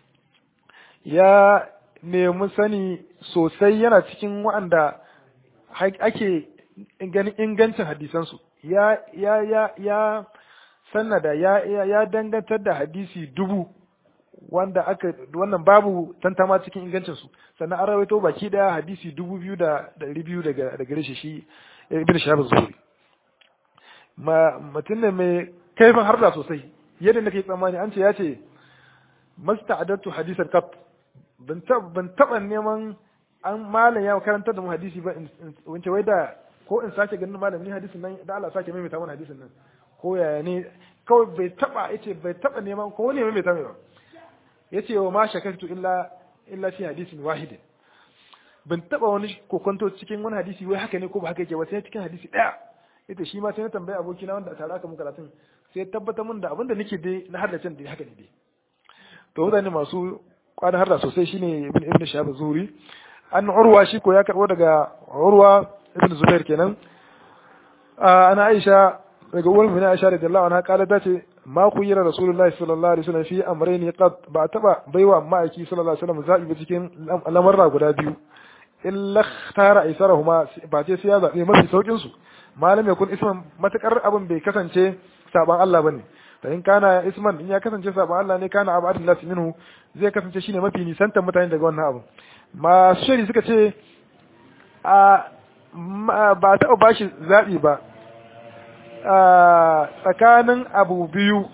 [SPEAKER 1] ya nemi sani sosai yana cikin waɗanda ake ganin ingancin hadisansu ya ya ya ya sannada ya ya dangantar da hadisi dubu wanda aka wannan babu tantama cikin ingancin su sannan an rawaito baki daya hadisi dubu biyu da ɗari biyu daga daga gare shi ibn shahab zuhuri ma mutum ne mai kaifin harda sosai yadda nake tsammani an ce ya ce masta'adatu hadisan kaf ban taba neman an malam ya karantar da mu hadisi ba in wance wai da ko in sake ganin malam ni hadisin nan da Allah sake maimaita mana hadisin nan ko yaya ne kawai bai taba yace bai taba neman ko ne maimaita mai ba yace wa ma shakartu illa illa fi hadisin wahidin ban taba wani kokonto cikin wani hadisi wai haka ne ko ba haka yake ba sai cikin hadisi daya ita shi ma sai na tambayi abokina wanda a tare aka mun karatun sai tabbatar mun da abin da nake dai na haddacin da haka ne dai to mutane masu kwanan harda sosai shine ibn ibn shahab zuri an urwa shi ko ya karbo daga urwa ibn zubair kenan ana aisha daga uwar mu aisha radiyallahu anha kala ta ce ma ku yira rasulullahi sallallahu alaihi wasallam fi amrayni qad ba taba baiwa ma'aiki sallallahu alaihi wasallam zabi cikin lamarra guda biyu illa tara aisarahuma ba ce sai ya zabe mafi saukin su malam yakun isman matakar abin bai kasance saban Allah bane to in kana isman in ya kasance saban Allah ne kana abu adin nasi minhu zai kasance shine mafi nisantar mutane daga wannan abu masu shari suka ce a ba taɓa ba shi zaɓi ba tsakanin abu biyu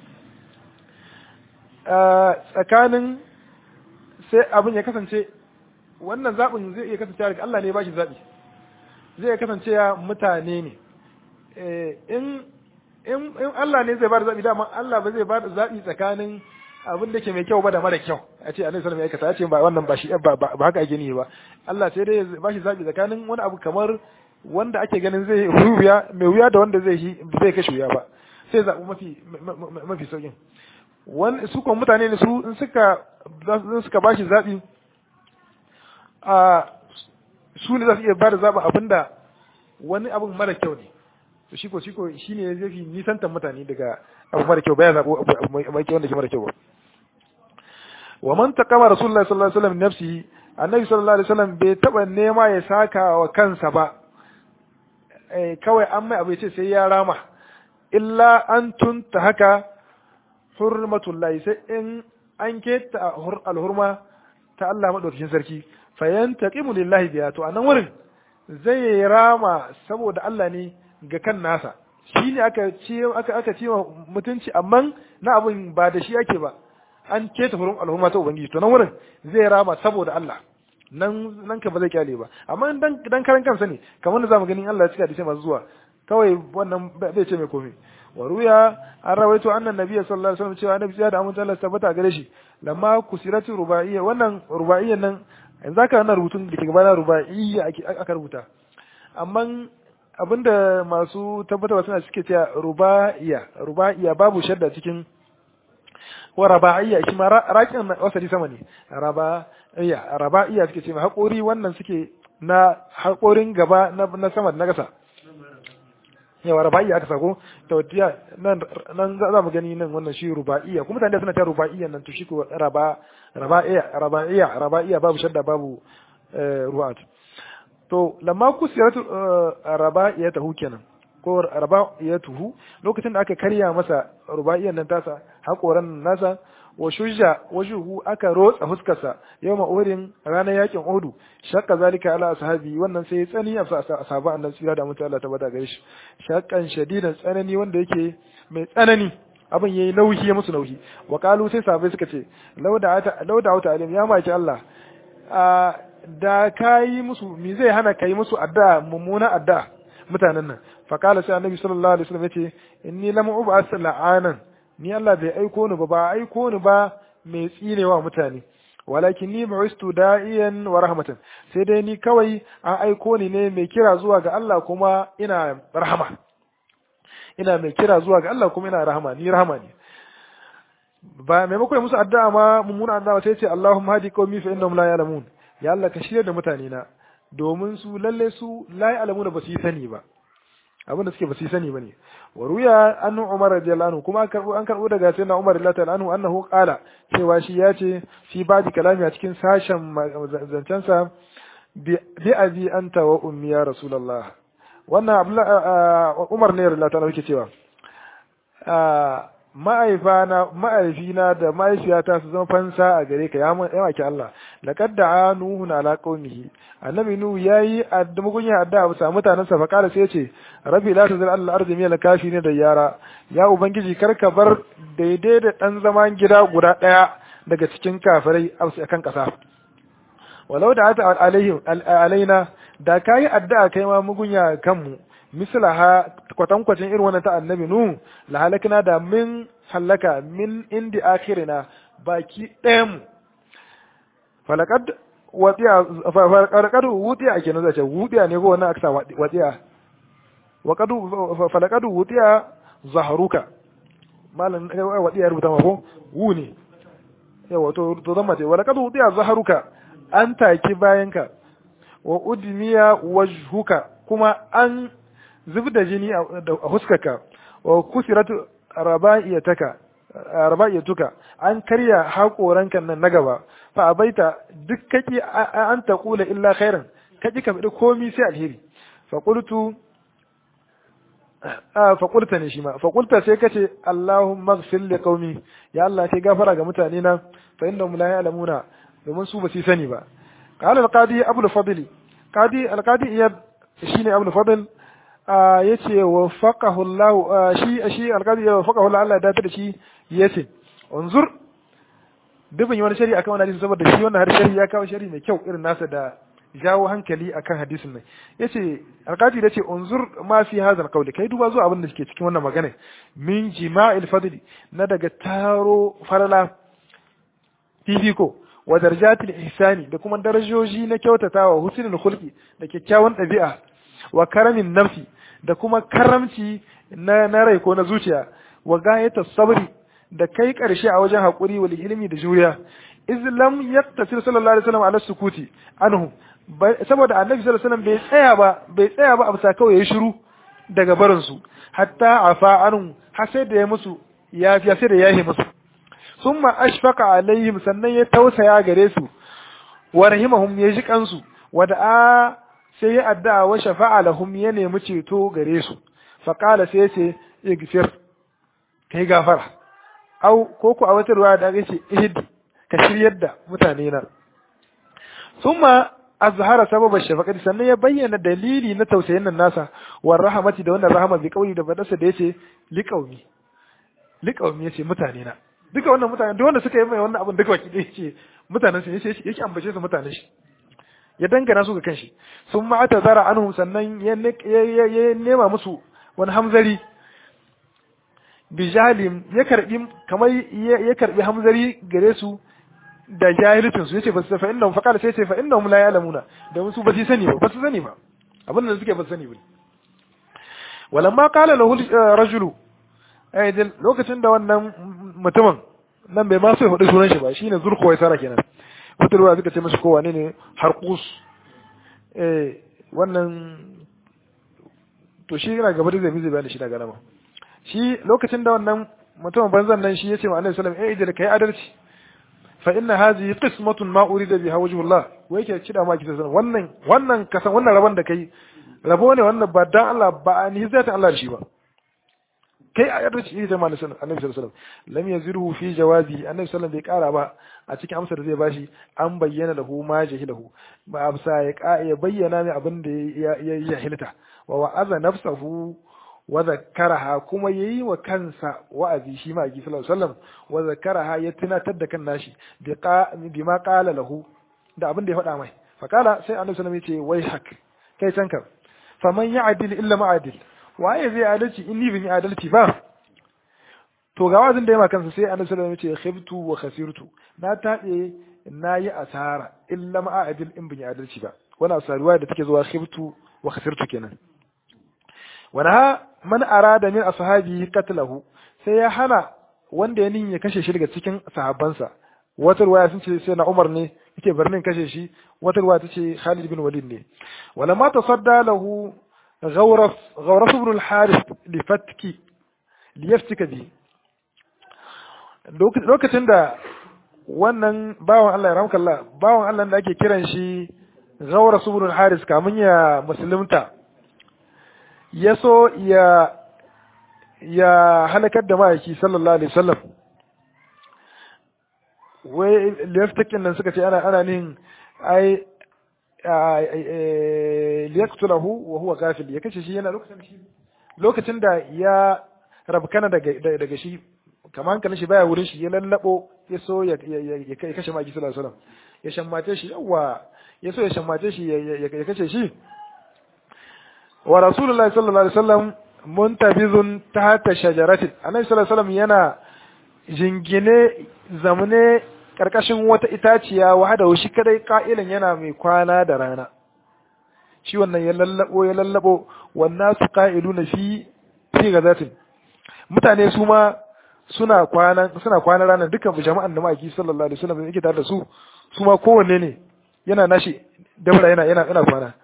[SPEAKER 1] tsakanin sai abin ya kasance wannan zaɓin zai iya kasance daga Allah ne ba shi zaɓi zai iya kasance ya mutane ne in in Allah ne zai ba da zaɓi dama Allah ba zai ba da zaɓi tsakanin abin da ke mai kyau ba da mara kyau a ce annabi sallallahu alaihi wasallam ya aikata ya ce ba wannan ba shi ba haka ake ni ba Allah sai dai ba shi zaɓi tsakanin wani abu kamar wanda ake ganin zai wuya mai wuya da wanda zai shi zai kashe wuya ba sai zaɓi mafi mafi saukin wani su kuma mutane ne su in suka in suka ba shi zaɓi a su ne za su iya ba da zaɓi abinda wani abin mara kyau ne to shi ko shi ko shi ne zai fi nisantar mutane daga abu mara kyau baya zaɓo abu mai kyau wanda ke mara kyau ba wa man taqama rasulullahi sallallahu alaihi wasallam nafsihi annabi sallallahu alaihi wasallam bai taba nema ya saka wa kansa ba eh kawai an mai abu ce sai ya rama illa an tunta haka hurmatullahi sai in an keta alhurma ta Allah madaukakin sarki fayantaqimu lillahi biya to anan wurin zai rama saboda Allah ne ga kan nasa shi ne aka ce aka aka ce mutunci amma na abin ba da shi ake ba an keta furin al'umma ta ubangiji to nan wurin zai rama saboda Allah nan nan ka ba zai kyale ba amma dan dan karan kansa ne kamar da zamu ganin Allah ya cika da shi masu zuwa kawai wannan bai ce mai komai wa ruya an rawaito annan nabiyyi sallallahu alaihi wasallam cewa annabi ya da amince Allah tabbata gare shi lamma kusiratu rubaiya wannan rubaiyan nan yanzu aka wannan rubutun da ke gaba na rubaiya aka rubuta amma abinda masu tabbatarwa suna suke cewa rubaiya rubaiya babu shadda cikin wa rabaiya shi ma raƙin wasali sama ne rabaiya rabaiya suke ce ma haƙori wannan suke na haƙorin gaba na sama da na gasa yawa rabaiya aka sako tautiya nan nan za mu gani nan wannan shi rubaiya kuma mutane suna ta rubaiya nan to shi ko raba rabaiya rabaiya rabaiya babu shadda babu ru'at to lamma kusiyatu rabaiyatahu kenan ko rabaiyatuhu lokacin da aka karya masa rubaiyan nan tasa hakoran nasa wa shujja wajuhu aka rotsa huskarsa yawma uhurin ranar yakin uhudu shakka zalika ala ashabi wannan sai tsani a ashabu annabi sira da mutum Allah ta bada gare shi shakkan shadidan tsanani wanda yake mai tsanani abin yayi nauyi ya musu nauyi wa qalu sai sahabbai suka ce lauda lauda wata alim ya maki Allah da kayi musu me zai hana kai musu addu'a mummuna addu'a mutanen nan fa qala sai annabi sallallahu alaihi wasallam yace inni lam ub'as la'anan ni Allah bai aiko ni ba ba aiko ni ba mai tsinewa mutane walakin ni bu'istu da'iyan wa rahmatan sai dai ni kawai an aiko ni ne mai kira zuwa ga Allah kuma ina rahama ina mai kira zuwa ga Allah kuma ina rahama ni rahama ne ba maimakon musu addu'a ma mummuna addu'a sai ce Allahumma hadi qaumi fa innahum la ya'lamun ya Allah ka shirya da mutane na domin su lalle su la ya'lamuna ba su yi sani ba abinda suke ba su yi sani bane wa ruya an Umar radiyallahu anhu kuma an karbo an karbo daga sayyidina Umar radiyallahu anhu annahu qala cewa shi ya ce fi badi kalami a cikin sashen zancensa bi abi anta wa ummi ya rasulullah wannan Umar ne radiyallahu anhu yake cewa ma'aifana ma'aifina da mahaifiyata su zama fansa a gare ka ya maki Allah laqad da'a nuhu ala qaumihi annabi nuhu yayi addu'a ya addu'a bisa mutanen sa faqala sai yace rabbi la tuzil al ardi min al kafirin da yara ya ubangiji karka bar daidai da dan zaman gida guda daya daga cikin kafirai a kan kasa walau da ata alaihim alaina da kai addu'a kai ma mugunya kanmu mislaha kwatankwacin irin wannan ta annabi nu la halakna da min halaka min indi akhirina baki ɗayan mu falakad watiya falakad wutiya kenan zai ce wutiya ne ko wannan aksa watiya waqad falakad wutiya zaharuka malan watiya rubuta ma ko wu ne yawa to to zan mace walakad wutiya zaharuka an taki bayanka wa udmiya wajhuka kuma an zub da jini a huskarka wa kusiratu raba'iyataka raba'iyatuka an karya haƙoranka nan na gaba fa abaita duk kaki an taqula illa khairan kaji ka fadi komi sai alheri fa qultu fa qulta ne shi ma fa qulta sai kace Allahumma ighfir li qaumi ya Allah kai gafara ga mutane na fa innahum la ya'lamuna domin su ba su sani ba qala al-qadi abu al-fadl qadi al-qadi iyad shine abu al-fadl yace wa faqahu Allah shi shi alqadi wa faqahu Allah Allah da ta shi yace unzur dubin wani shari'a akan wannan hadisi saboda shi wannan har shari'a ya kawo shari'a mai kyau irin nasa da jawo hankali akan hadisin nan yace alqadi yace unzur ma fi hadha alqawli kai duba zuwa abin da ke cikin wannan magana min jima'il fadli na daga taro farala fifiko wa darajatil ihsani da kuma darajoji na kyautatawa husnul khulqi da kyakkyawan ɗabi'a wa karamin nafsi da kuma karamci na, na rai ko na zuciya wa gayata sabri da kai karshe a wajen haƙuri wal ilmi da juriya islam yaktasir sallallahu alaihi wasallam ala sukuti anhu saboda annabi sallallahu alaihi wasallam bai tsaya ba bai tsaya ba a bisa kawai yayi shiru daga barin su hatta afa anhu har sai da ya musu yafiya sai da yahi musu summa ashfaqa alaihim sannan ya tausaya gare su wa rahimahum ya ji kansu wa da'a sai ya addu'a wa shafa'a lahum ya nemi ceto gare su fa qala sai ce igfir kai gafara au ko ku a wata ruwa da ce ihdi ka shiryar da mutane na thumma azhara sababa shafaqati sannan ya bayyana dalili na tausayin nan nasa war rahmati da wannan rahama bi kauli da badarsa da yace liqaumi liqaumi yace mutane na duka wannan mutane duk wanda suka yi mai wannan abin duka waki dai yace mutanen su yace yake ambace su mutanen shi ya dangana su ga kanshi sun ma ta zara anhum sannan ya nema musu wani hamzari bijalim ya karbi kamar ya karbi hamzari gare su da jahilcin su yace ba su fa innahum faqala sai ce fa innahum la ya'lamuna da su ba su sani ba ba su sani ba abin da suke ba su sani ba walamma qala lahu rajulu ai lokacin da wannan mutumin nan bai ma so ya hudu sunan shi ba shine zurkhuwai sara kenan wata ruwa suka ce mashi ko wane ne harkus eh wannan to shi yana gaba da zai zai bayani shi daga nama shi lokacin da wannan mutumin banzan nan shi yace wa Annabi sallallahu alaihi wasallam eh kai adalci fa inna hadhihi qismatun ma urida biha wajhullah wai yake kida ma kisa wannan wannan kasan wannan rabon da kai rabo ne wannan ba dan Allah ba ni zata Allah da shi ba kai a yadda shi da annabi sallallahu alaihi wasallam lam yazirhu fi jawazi annabi sallallahu bai kara ba a cikin amsar da zai bashi an bayyana lahu ma jahilahu ba amsa ya ya bayyana mai abin da ya jahilta wa wa'aza nafsahu wa zakkaraha kuma yayi wa kansa wa'azi shi ma sallallahu alaihi wasallam wa zakkaraha ya tunatar da kan nashi bi ma qala lahu da abin da ya faɗa mai fa kala sai annabi sallallahu alaihi wasallam ya ce wai hak kai canka faman ya'dil illa ma'adil waye zai adalci in ni bin adalci ba to ga wazin da ya kansa sai annabi sallallahu alaihi wasallam ya ce khibtu wa khasirtu na tabe na yi asara illa ma adil in bin adalci ba wannan asaruwa da take zuwa khibtu wa khasirtu kenan wana man arada min ashabi qatlahu sai ya hana wanda ya nin ya kashe shi daga cikin sahabbansa wata ruwaya sun ce sai na Umar ne yake barnin kashe shi wata ruwaya ta ce Khalid bin Walid ne wala ma tasadda lahu غورف غورف بن الحارث لفتك ليفتك به lokacin da wannan bawan Allah ya ramka Allah bawan Allah da ake kiran shi Gawar Subul Haris kamun ya musulunta ya so ya ya halakar da ma'aiki sallallahu alaihi wasallam wai liyaftakin nan suka ce ana ana nin ai liyaqtulahu wa huwa ghafil ya kace shi yana lokacin shi lokacin da ya rabkana daga daga shi kamar hankalin shi baya wurin shi ya lallabo ya so ya ya kashe maki sallallahu alaihi wasallam ya shammace shi yawa ya so ya shammace shi ya kace shi wa rasulullahi sallallahu alaihi wasallam muntabizun tahta shajaratin annabi sallallahu alaihi wasallam yana jingine zamane karkashin wata itaciya wahada shi kadai ka'ilan yana mai kwana da rana shi wannan ya lallabo ya lallabo wannan su qa'iluna fi fi gazatin mutane su ma suna kwana suna kwana ranar dukkan jama'an da maki sallallahu alaihi wasallam yake tare da su su ma kowanne ne yana nashi dabra yana yana yana kwana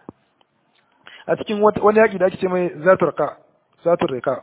[SPEAKER 1] a cikin wani yaki da ake ce mai zatur qa zatur riqa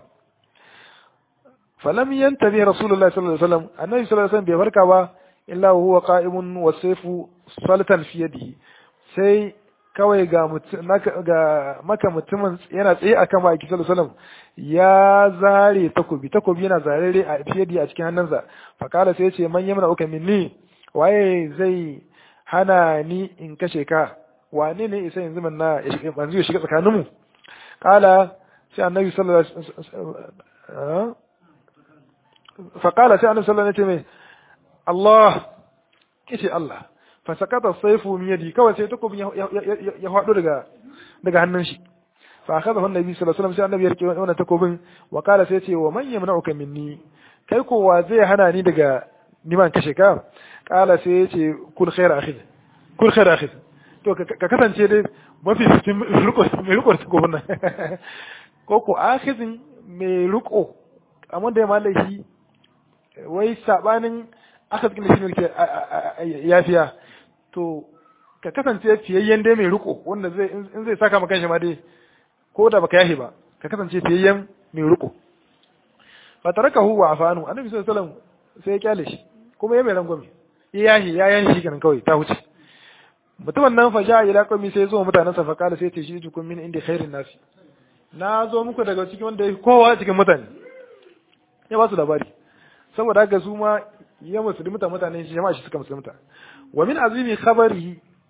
[SPEAKER 1] falam yantabi rasulullahi sallallahu alaihi wasallam annabi sallallahu alaihi wasallam bai farka ba illa huwa qa'imun wa sayfu salatan fi yadihi sai kawai ga ga maka mutumin yana tsaye akan maki sallallahu alaihi wasallam ya zare takobi takobi yana zarare a fiyadi a cikin hannunsa fakala sai ce man yamna uka minni waye zai hana ni in kashe ka wane ne isa yanzu man na yanzu ya shiga tsakaninmu kala sai annabi sallallahu alaihi wasallam fakala sai annabi sallallahu alaihi wasallam Allah kishi Allah fa sakata sayfu min yadi kawai sai takobin ya faɗo daga daga hannun shi fa akhadahu annabi sallallahu alaihi wasallam sai annabi ya rike wannan takobin wa kala sai ce wa man yamna'uka minni kai ko wa zai hana ni daga niman kashe ka kala sai ya ce kul khair akhid kul khair akhid to ka kasance dai mafi cikin riko mai riko takobin nan ko ko akhidin mai riko amma da ya mallaki wai sabanin aka cikin da shi ne yafiya to ka kasance fiyayyen dai mai riko wanda zai in zai saka maka shi ma dai ko da baka yahi ba ka kasance fiyayyen mai riko fa tarakahu wa afanu annabi sallallahu alaihi wasallam sai ya kyale shi kuma ya mai rangwame ya yahi ya yahi shi kenan kawai ta wuce mutumin nan fa ja ila qawmi sai zo mutanen sa fa kala sai ta shi tukun min inda khairin nasi na zo muku daga cikin wanda kowa cikin mutane ya ba su labari saboda haka su ma ya musulunta mutane shi jama'a shi suka musulunta wa min azimi khabarihi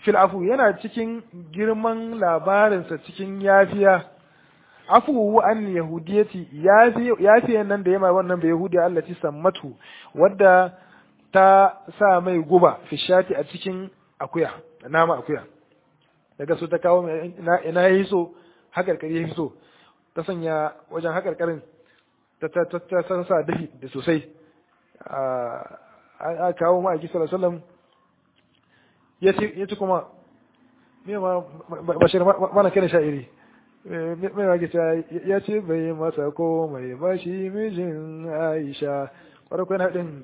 [SPEAKER 1] fil afu yana cikin girman labarinsa cikin yafiya afuwu an yahudiyati yafiyan nan da yama wannan bai yahudiya Allah ci sammatu wadda ta sa mai guba fishati a cikin akuya nama akuya daga so ta kawo ina yi so hakarkari ya so ta sanya wajen hakarkarin ta ta ta sa dafi da sosai a kawo ma a sallallahu alaihi wasallam ya ci kuma me ma bashir mana kana sha'iri mai wage ya ce bai masa ko mai bashi mijin Aisha kwarai kwarai haɗin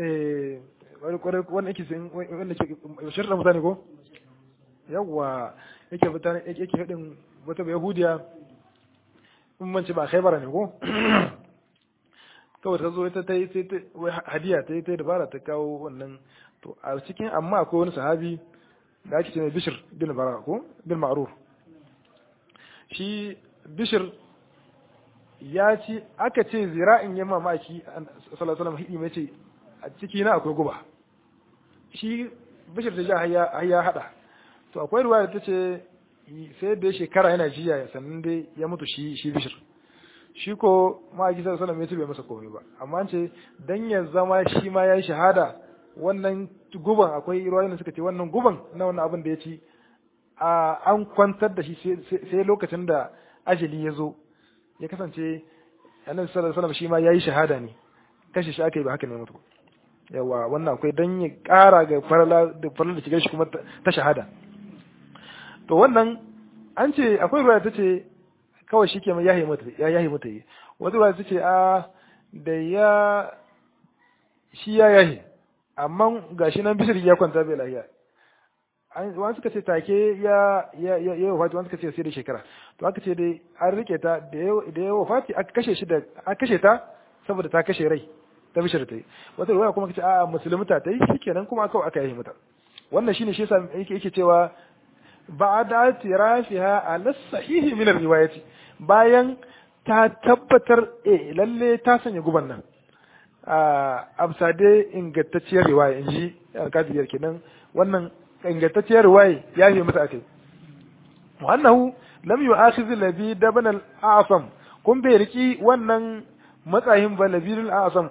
[SPEAKER 1] kwarai wannan yake sin wanda ke shirin mutane ko yawwa yake mutane yake haɗin wata bai yahudiya in manci ba khaibara ne ko kawai ta zo ita ta yi sai ta hadiya ta yi ta dabara ta kawo wannan to a cikin amma akwai wani sahabi da ake ce mai bishir bin bara ko bin ma'ruf shi bishir ya ci aka ce zira'in ya mamaki sallallahu alaihi hidi mai ce a ciki na akwai guba shi bishir da ja ya hada to akwai ruwa da ta ce sai da shekara yana jiya sannan dai ya mutu shi shi bishir shi ko ma'aiki sallallahu alaihi wasallam ya bai masa komai ba amma ce dan ya zama shi ma yayi shahada wannan guban akwai ruwayoyin da suka ce wannan guban na wannan abin da ya ci an kwantar da shi sai lokacin da ajali ya zo ya kasance annabi sallallahu alaihi wasallam shi ma yayi shahada ne kashe shi aka yi ba haka ne mutu yawa wannan akwai dan ya ƙara ga farala da farala da shigar shi kuma ta shahada to wannan an ce akwai ruwa ta ce kawai shi ke mai yahi mata ya yahi mata yi wata ruwa ta ce a da ya shi ya yahi amma gashi nan bishir ya kwanta bai lahiya wani suka ce take ya ya ya ya wafati wani suka ce sai da shekara to aka ce dai an rike ta da ya da ya wafati aka kashe shi da aka kashe ta saboda ta kashe rai ta bishir ta yi wata ruwaya kuma kace a musulmuta ta yi shikenan kuma aka aka yi mata wannan shine shi yasa yake yake cewa ba'da tirafiha ala sahihi min riwayati bayan ta tabbatar eh lalle ta sanya guban nan a amsade ingantacciyar riwaya inji alkadiyar kenan wannan ingantacciyar riwaya ya yi mata akai wannan lam yu'akhidh labi dabn al-a'sam kun bai riki wannan matsayin ba labirul a'sam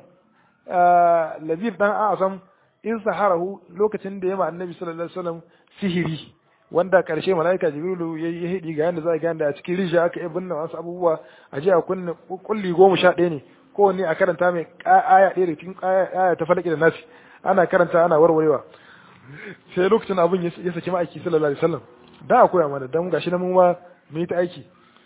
[SPEAKER 1] labir dan a'sam in saharahu lokacin da ya ma annabi sallallahu alaihi wasallam sihiri wanda karshe malaika jibrilu ya yi hidi ga yanda za a ganda a cikin rijiya aka yi binne wasu abubuwa a je a kunna kulli goma sha ɗaya ne kowanne a karanta mai aya ɗaya da cikin aya ta falaki da nasi ana karanta ana warwarewa sai lokacin abin ya saki ma'aiki sallallahu alaihi wasallam da a koya mana dan gashi na mu ma mu yi ta aiki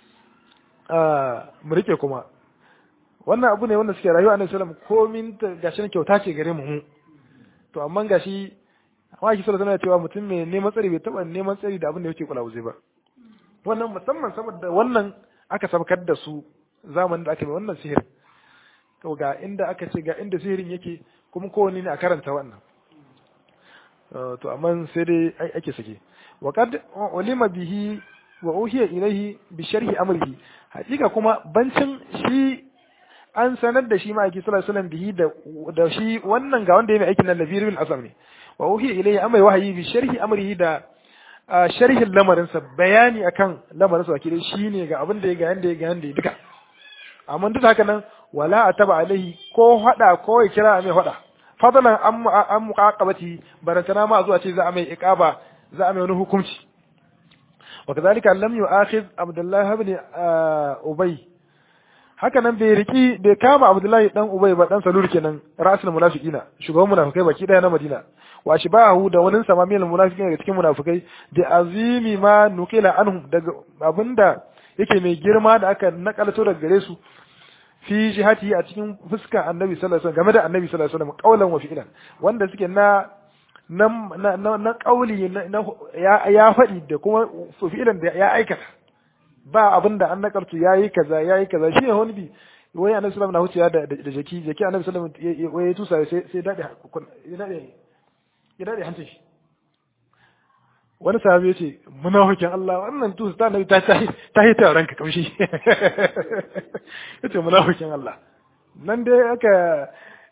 [SPEAKER 1] mu rike kuma wannan abu ne wanda suke rayuwa annabi sallallahu alaihi wasallam komin ta gashi na kyauta ce gare mu to amma gashi amma ki sallallahu alaihi cewa mutum mai neman tsari bai taba neman tsari da abin da yake kula zai ba wannan musamman saboda wannan aka sabkar da su zamanin da aka mai wannan sihirin to ga inda aka ce ga inda sihirin yake kuma kowanne ne a karanta wannan to amma sai dai ake sake wa qad ulima bihi wa uhiya ilayhi bi sharhi amrihi hakika kuma bancin shi an sanar da shi ma aiki sallallahu alaihi wasallam bihi da da shi wannan ga wanda ya mai aikin nan labirul asam ne wa uhiya ilayhi amai wahayi bi sharhi amrihi da sharhin lamarin sa bayani akan lamarin sa wakilai shine ga abin da ya ga yanda ya ga yanda ya duka amma duk haka nan wala ataba alaihi ko hada ko ya kira mai hada fadlan an an muqaqabati barantana ma zuwa ce za a mai iqaba za a mai wani hukunci وكذلك لم يؤاخذ عبد الله بن أبي haka nan bai riki bai kama Abdullahi dan Ubay ba dan Salul kenan rasul munafiqina shugaban munafikai baki daya na Madina wa shibahu da wani sama mil munafiqin daga cikin munafikai da azimi ma nukila anhum daga abinda yake mai girma da aka nakalto daga gare su fi jihati a cikin fuska Annabi sallallahu alaihi wasallam game da Annabi sallallahu alaihi wasallam qaulan wa fi'lan wanda suke na na na na kauli ya faɗi da kuma fi'ilan da ya aikata ba abin da an nakartu ya yi kaza ya yi kaza shi ne wani bi wai annabi sallallahu alaihi wasallam na wuciya da jaki jaki annabi sallallahu alaihi wasallam ya tusa sai sai dade ya dade ya dade hancin shi wani sahabi ya ce munafikin Allah wannan tusa ta nabi ta ta yi taron ka kamshi yace munafikin Allah nan dai aka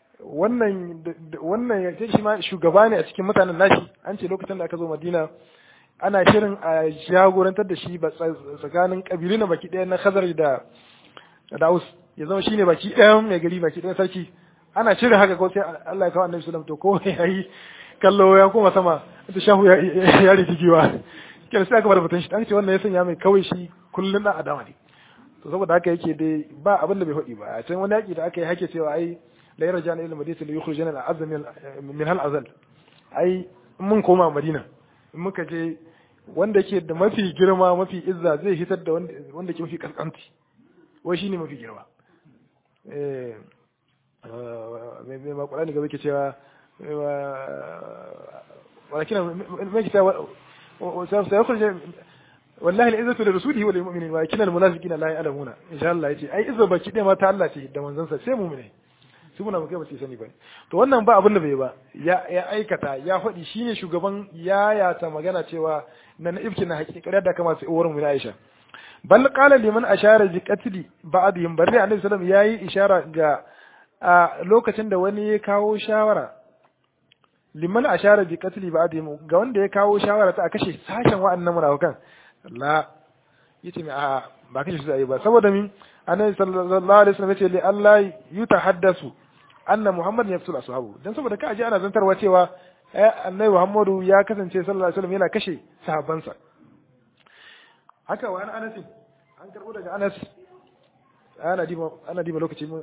[SPEAKER 1] wannan wannan ya ce shi ma shugaba ne a cikin mutanen nashi an ce lokacin da aka zo Madina ana shirin a jagorantar da shi tsakanin kabilu na baki ɗaya na khazar da da aus ya zama shine baki ɗayan mai gari baki ɗayan sarki ana shirin haka ko sai Allah ya kawo annabi sallallahu to ko yayi kallo ya koma sama da shahu ya ya rigiwa kenan sai aka bar batun shi dan ce wannan ya sanya mai kawai shi kullun da adama ne to saboda haka yake dai ba abin da bai faɗi ba a can wani yaki da aka yi hake cewa ai la yarjana ila madinati la yukhrijana al-azm min hal azal ai mun koma madina in muka je wanda ke da mafi girma mafi izza zai hitar da wanda ke mafi kaskanci wai shine mafi girma eh mai makwala ne gaba ke cewa walakin mai ke cewa sai wallahi al'izzatu da rasulihi wal mu'minin wa kinal munafiqina la ya'lamuna insha Allah yace ai izza baki dai ma ta Allah ce da manzon sa sai mu'mine su muna kai ba su sani ba to wannan ba abin da bai ba ya ya aikata ya faɗi shine shugaban yayata magana cewa na na ifkin hakikar da kama sai uwar mu Aisha bal qala liman ashara bi qatli ba'dihim bari annabi sallallahu alaihi yayi ishara ga a lokacin da wani ya kawo shawara liman ashara bi qatli ba'dihim ga wanda ya kawo shawara ta a kashe sashen wa'annan munafikan la yace mi a ba kashe su ba saboda min annabi sallallahu alaihi wasallam yace li Allah yutahaddasu anna muhammad yafsul ashabu dan saboda ka ji ana zantarwa cewa annabi muhammadu ya kasance sallallahu alaihi wasallam yana kashe sahabbansa haka wa anas an karbo daga anas ana diba ana diba lokaci mu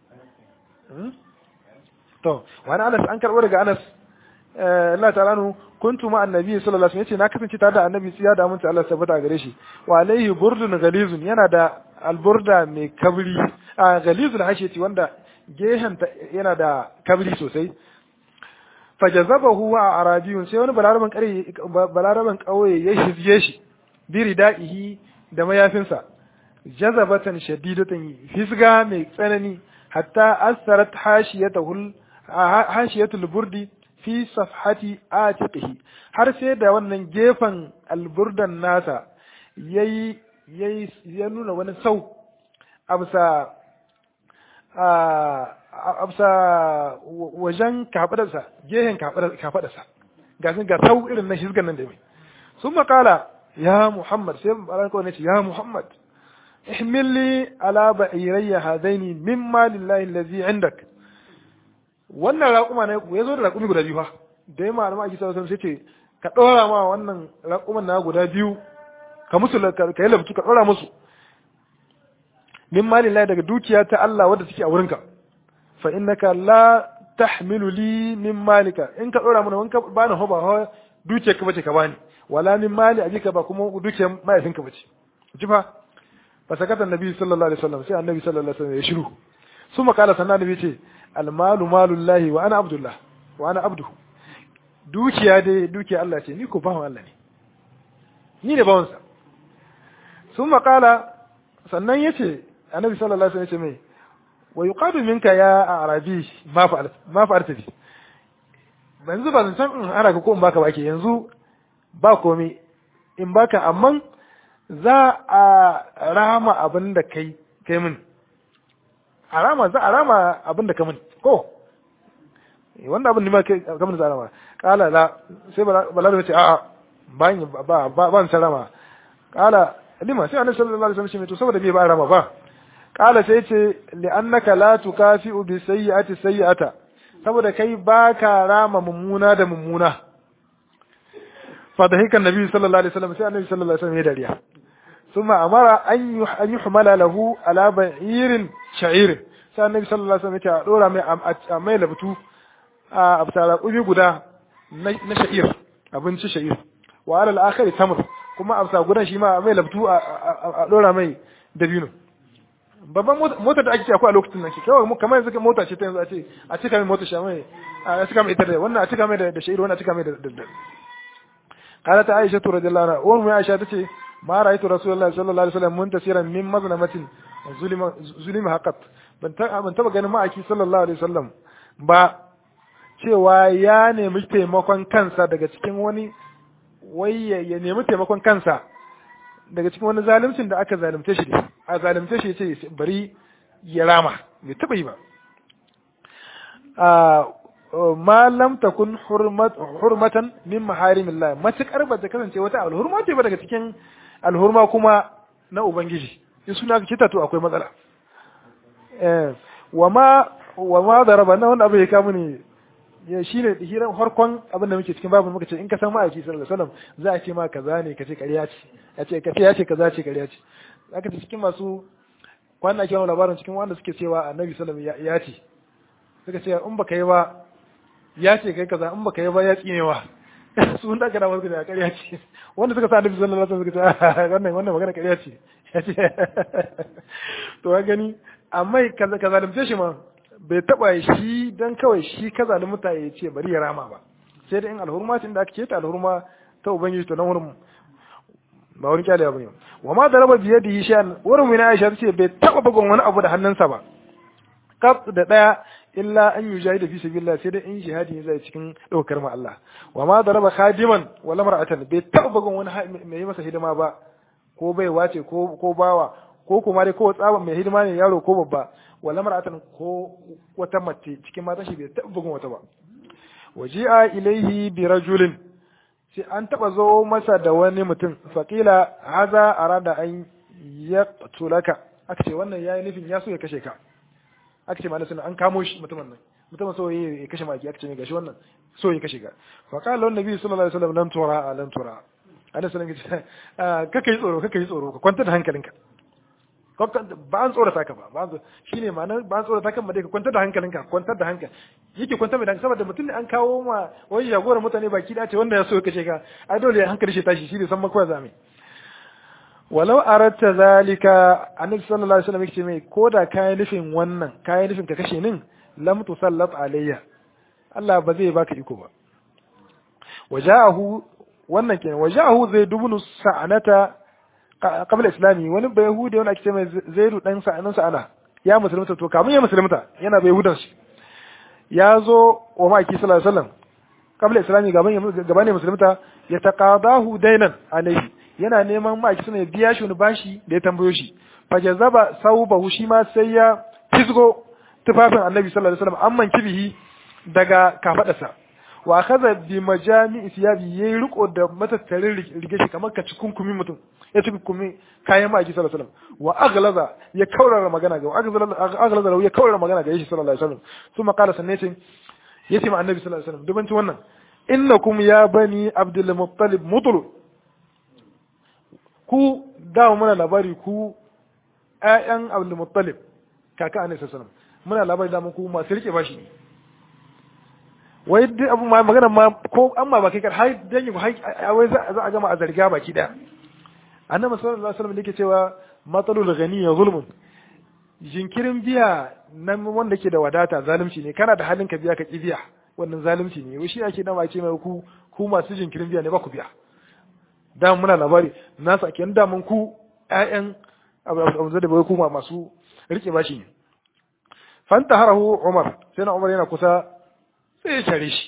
[SPEAKER 1] to wa anas an karbo daga anas Allah ta'ala nu kuntu ma annabi sallallahu alaihi wasallam yace na kasance tare da annabi tsiya da aminta Allah sabata gare shi wa alaihi burdun galizun yana da alburda mai kabri a galizun hasheti wanda gehen yana da kabri sosai fajazabahu wa arabiyun sai wani balaraban kare balaraban kauye ya shizye shi bi ridaihi da mayafinsa jazabatan shadidatan fisga mai tsanani hatta asarat hashiyatahu hashiyatul burdi fi safhati atiqihi har sai da wannan gefen alburdan nasa yayi yayi ya nuna wani sau absa absa wajen kafadarsa gehen kafadarsa ga sun ga sau irin na shizgan nan da mai sun makala ya muhammad sai baran kawai ce ya muhammad ihmilli ala ba'irayya hadaini mimma lillahi allazi indak wannan raƙuma ne ya zo da raƙumi guda biyu fa da yamma alama ake sallallahu sai ce ka ɗora ma wannan raƙuman na guda biyu ka musu ka yi labtu ka ɗora musu min mali lai daga dukiya ta Allah wadda take a wurinka fa innaka la tahmilu li min malika in ka ɗora mana wanka ba na hoba ho dukiyar ka bace ka bani wala min mali abika ba kuma dukiyar mahaifinka bace ji fa fa sakata annabi sallallahu alaihi wasallam sai annabi sallallahu alaihi wasallam ya shiru ثم قال سنة النبي ce almalu malullahi wa ana abdullah wa ana abduhu dukiya dai dukiya Allah ce ni ko bawan Allah ne ni ne bawansa sun makala sannan ya ce annabi sallallahu alaihi wasallam ya ce mai wa yuqadu minka ya arabi ma fa'al ma fa'alta bi yanzu ba zan san in ana ka ko in baka ba ke yanzu ba komai in baka amma za a rama abin da kai kai min a rama za a rama abin da ka min ko wanda abin da ma kai ka min za a rama kala la sai baladu ya ce a'a ban ba ba ban sarama kala lima sai annabi sallallahu alaihi wasallam to saboda bai ba rama ba kala sai ce li annaka la tukafi'u bi sayyi'ati sayyi'ata saboda kai baka rama mummuna da mummuna fa da hikan nabi sallallahu alaihi wasallam sai annabi sallallahu alaihi wasallam ya dariya ثم أمر أن أن يحمل له على بعير شعير sai annabi sallallahu alaihi wasallam ya ce dora mai mai labtu a abtara kubi guda na sha'ir abinci sha'ir wa alal akhari tamr kuma absa gudan shi ma mai labtu a dora mai dabino babban mota da ake akwai a lokacin nan kawai kamar yanzu mota ce ta yanzu a ce a cika mai mota shamai a cika mai ita da wannan a cika mai da sha'ir wannan a cika mai da da قالت عائشة رضي الله عنها أم عائشة تتي ما رأيت رسول الله صلى الله عليه وسلم منتصرا من مظلمة ظلم ظلم حقت ban taba ganin ma'aiki sallallahu alaihi wasallam ba cewa ya nemi taimakon kansa daga cikin wani wai ya nemi taimakon kansa daga cikin wani zalimcin da aka zalimce shi a zalimce shi ce bari ya rama bai taba yi ba ma lam takun hurmatan min maharimillah matakar ba ta kasance wata alhurma ce ba daga cikin alhurma kuma na ubangiji in suna ka kita to akwai matsala eh wa ma wa ma daraba na wanda abu ya kamu ne ya shine hiran harkon abin da muke cikin babu muka ce in ka san ma'aiki sallallahu alaihi wasallam za a ce ma kaza ne kace ƙarya ce ya ce kace ya ce kaza ce ƙarya ce aka ce cikin masu kwana ake wani labarin cikin wanda suke cewa annabi sallallahu alaihi wasallam ya ce suka ce in baka yi ba ya ce kai kaza in baka yi ba ya tsinewa sun da kana wasu da ƙarya ce wanda suka sa annabi sallallahu alaihi wasallam suka ce wannan wannan magana ƙarya ce ya ce to ka gani amma kaza kaza da shi ma bai taba shi dan kawai shi kaza da mutane ya ce bari ya rama ba sai da in alhurma ce da aka ce ta alhurma ta ubangiji to nan wurin ba wani kyale abu ne wa ma da raba biye da yi shan wurin mina aisha ce bai taba bugun wani abu da hannunsa ba kaf da daya illa an yi jahida fi sabilillah sai dai in jihadi ne zai cikin daukar ma Allah wa ma da raba khadiman wala mar'atan bai taba bugun wani mai yi masa hidima ba ko bai wace ko ko bawa ko kuma dai ko tsaba mai hidima ne yaro ko babba wala mar'atan ko wata mace cikin matan shi bai taba bugun wata ba waji'a ilaihi bi rajulin sai an taba zo masa da wani mutum faqila haza arada an yaqtulaka aka ce wannan yayi nufin ya so ya kashe ka aka ce mana an kamo shi mutumin nan mutumin so ya kashe maki aka ce mai gashi wannan so ya kashe ka fa qala annabi sallallahu alaihi wasallam lan tura lan tura ana sanin ka kaka yi tsoro kaka yi tsoro ka kwanta da hankalinka ba an tsorata ka ba ba shine ma'anar ba an tsorata kan ba dai ka kwantar da hankalinka kwantar da hankali yake kwantar da hankali saboda mutum ne an kawo ma wani jagoran mutane baki da ce wanda ya so kashe ka ai dole ya hankali shi tashi shi ne san makwa zame walau aratta zalika annabi sallallahu alaihi wasallam yake mai koda kai nufin wannan kai nufin ka kashe nin lam tusallat alayya Allah ba zai baka iko ba wajahu wannan kenan wajahu zai dubunu sa'anata qabla islami wani bai yahudi wani ake ce mai zaidu dan sa'anin sa'ana ya musulunta to kamun ya musulunta yana bai yahudan shi ya zo wa maki sallallahu alaihi wasallam qabla islami gaban gaban musulunta ya taqadahu dainan alaihi yana neman maki suna biya shi wani bashi da ya tambayo shi fa jazaba saubahu shi ma sai ya fisgo tufafin annabi sallallahu alaihi wasallam amman kibihi daga kafadarsa wa kaza bi majami'i siyabi yayi riko da matattarin rige shi kamar ka ci kunkumi mutum ya ci kunkumi kayan ma'aiki sallallahu alaihi wasallam wa aglaza ya kaurara magana ga aglaza ya kaurara magana ga shi sallallahu alaihi wasallam kuma qala sanne ce yace ma annabi sallallahu alaihi wasallam dubanci wannan innakum ya bani abdul muttalib mutlu ku dawo muna labari ku ƴaƴan abdul muttalib kaka annabi sallallahu alaihi wasallam muna labari da ku masu rike bashi ne wai duk abu ma magana ma ko an ma baki kar har dan yi wai za a gama a zarga baki daya annabi sallallahu alaihi wasallam yake cewa matalul ghani ya zulmun jinkirin biya nan wanda ke da wadata zalunci ne kana da halin ka biya ka ki biya wannan zalunci ne wai shi ake dama ce mai ku ku masu jinkirin biya ne ba ku biya da muna labari na sa kenan da mun ku ƴaƴan abu da bai kuma masu rike bashi ne fanta harahu umar sai na umar yana kusa sai ya kyare shi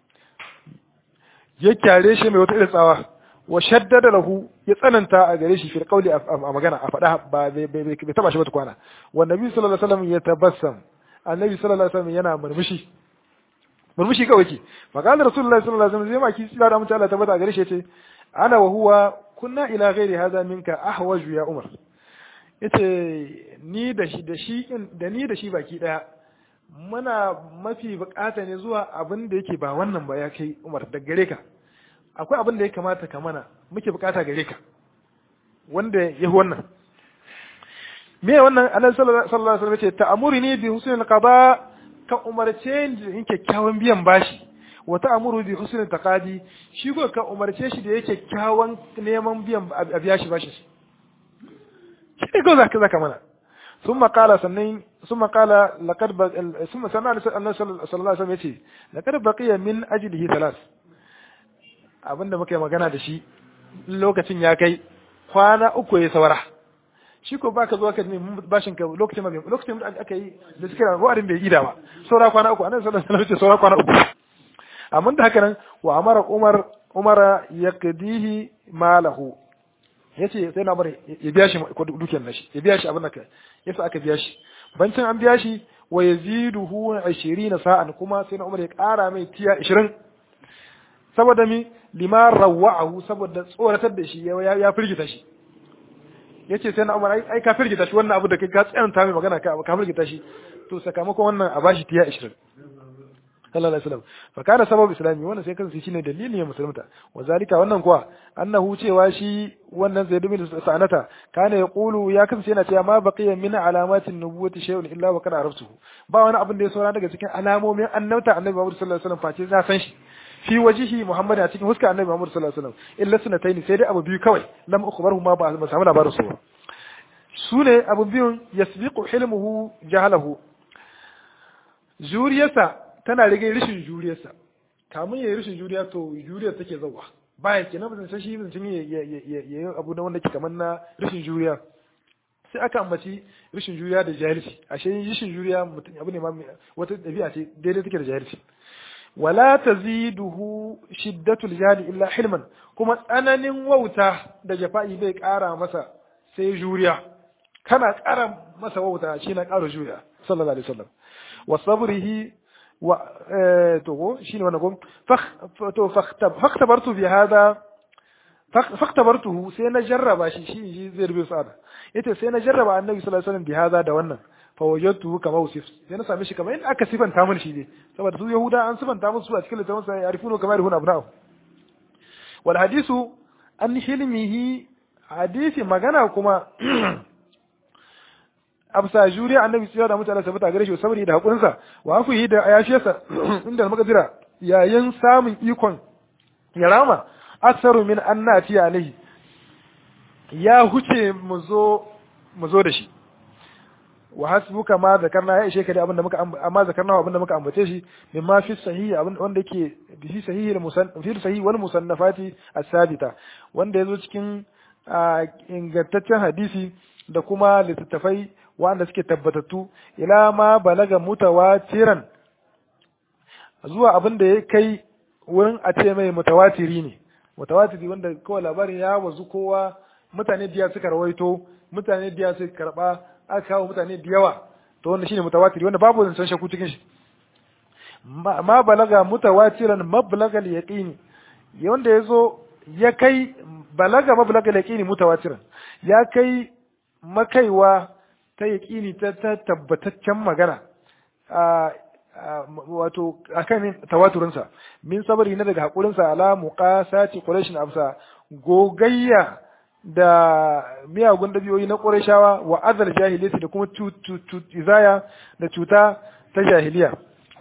[SPEAKER 1] ya kyare shi mai wata irin tsawa wa shaddada lahu ya tsananta a gare shi fil qawli a magana a faɗa ba bai taba shi ba tukwana wa nabi sallallahu alaihi wasallam ya tabassam annabi sallallahu alaihi wasallam yana murmushi murmushi kawai ke faqala rasulullahi sallallahu alaihi wasallam zai maki sila da mutum Allah tabbata a gare shi yace ana wa huwa kunna ila ghairi hadha minka ahwaju ya umar yace ni da shi da shi da ni da shi baki daya muna mafi bukata ne zuwa abin da yake ba wannan ba ya kai Umar da gare ka akwai abin da ya kamata ka mana muke bukata gare ka wanda ya wannan me wannan annabi sallallahu alaihi wasallam ce ta'amuruni bi husnil qada ka umarce ni in kyakkyawan biyan bashi wa ta'amuru bi husnil taqadi shi ko ka umarce shi da yake kyakkyawan neman biyan a biya shi bashi shi ko zaka zaka mana ثم قال سنين ثم قال لقد بق... ثم سمع النبي صلى الله عليه وسلم yace لقد بقي من اجله ثلاث abinda muka yi magana da shi lokacin ya kai kwana uku ya saura shi ko baka zo ka nemi bashin ka lokacin ma lokacin da aka yi da suka ra ruwarin bai gida ba saura kwana uku annabi sallallahu alaihi wasallam saura kwana uku amma da haka nan wa amara umar umara yaqdihi malahu yace sai na bari ya biya shi dukiyar nashi ya biya shi abin da ka yasa aka biya shi bancin an biya shi wa yaziduhu 20 sa'an kuma sai na Umar ya ƙara mai tiya 20 saboda mi lima rawa'ahu saboda tsoratar da shi ya firgita shi yace sai na Umar ai ka firgita shi wannan abu da kai ka tsayanta mai magana ka ka firgita shi to sakamakon wannan a bashi tiya 20 sallallahu alaihi wasallam fa kana sababu islami wannan sai kansa shine dalilin ya musulunta wa zalika wannan kuwa annahu cewa shi wannan zaid bin sa'anata kana yaqulu ya kansa yana cewa ma baqiya min alamatin nubuwati shay'un illa wa kana araftuhu ba wani abin da ya saura daga cikin alamomin annabta annabi Muhammad sallallahu alaihi wasallam face na san shi fi wajihi Muhammad a cikin huska annabi Muhammad sallallahu alaihi wasallam illa sunataini sai dai abu biyu kawai lam ukhbaruhu ma ba samu labarin su su ne abu biyun yasbiqu hilmuhu jahalahu juriyarsa tana rage rishin juriyarsa kamun ya yi rishin juriya to juriyar take zauwa bayan kenan ba san shi zancen ya yi abu na wanda ke kamar na rishin juriya sai aka ambaci rishin juriya da jahilci ashe rishin juriya mutum abu ne ma wata dabi'a ce daidai take da jahilci wala taziduhu shiddatul jahli illa hilman kuma tsananin wauta da jafa'i bai kara masa sai juriya kana kara masa wauta shi na kara juriya sallallahu alaihi wasallam wa sabrihi و تو شنو انا قلت فخ تو فاختبرت بهذا فاختبرته سينا جرب شي شي شي زي ربي سعد yace sai na jarraba annabi sallallahu alaihi wasallam bi hada da wannan fa wajadtuhu kama usif sai na same shi kamar in aka sifanta mun shi ne saboda su yahuda an sifanta musu a cikin littafin sa yarifunu kamar yarifunu abna'u wal hadisu an hilmihi hadisi magana kuma absa juriya annabi sai da mutane sabata gare shi sabari da hakurinsa wa afuhi da ayashiyarsa inda makadira yayin samun ikon ya rama aksaru min annati alaihi ya huce mu zo mu zo da shi wa hasbuka ma zakarna ya ishe ka da abinda muka amma zakarna abinda muka ambace shi min ma fi sahihi abin wanda yake bi sahihi al fi sahihi wal musannafati as-sabita wanda yazo cikin ingantaccen hadisi da kuma littattafai wanda suke tabbatattu ila ma balaga mutawatiran zuwa abin da ya kai wurin a ce mai mutawatiri ne mutawatiri wanda kawai labarin ya wazu kowa mutane biya suka rawaito mutane biya suka karba aka kawo mutane da yawa to wanda shine mutawatiri wanda babu zancen shakku cikin shi ma balaga mutawatiran mablagal yaqini wanda yazo ya kai balaga mablagal yaqini mutawatiran ya kai makaiwa ta yaƙini ta tabbataccen magana wato akan tawaturinsa min sabari na daga haƙurinsa ala muqasati quraish amsa gogayya da miyagun dabiyoyi na qurayshawa wa azal jahiliyati da kuma izaya da cuta ta jahiliya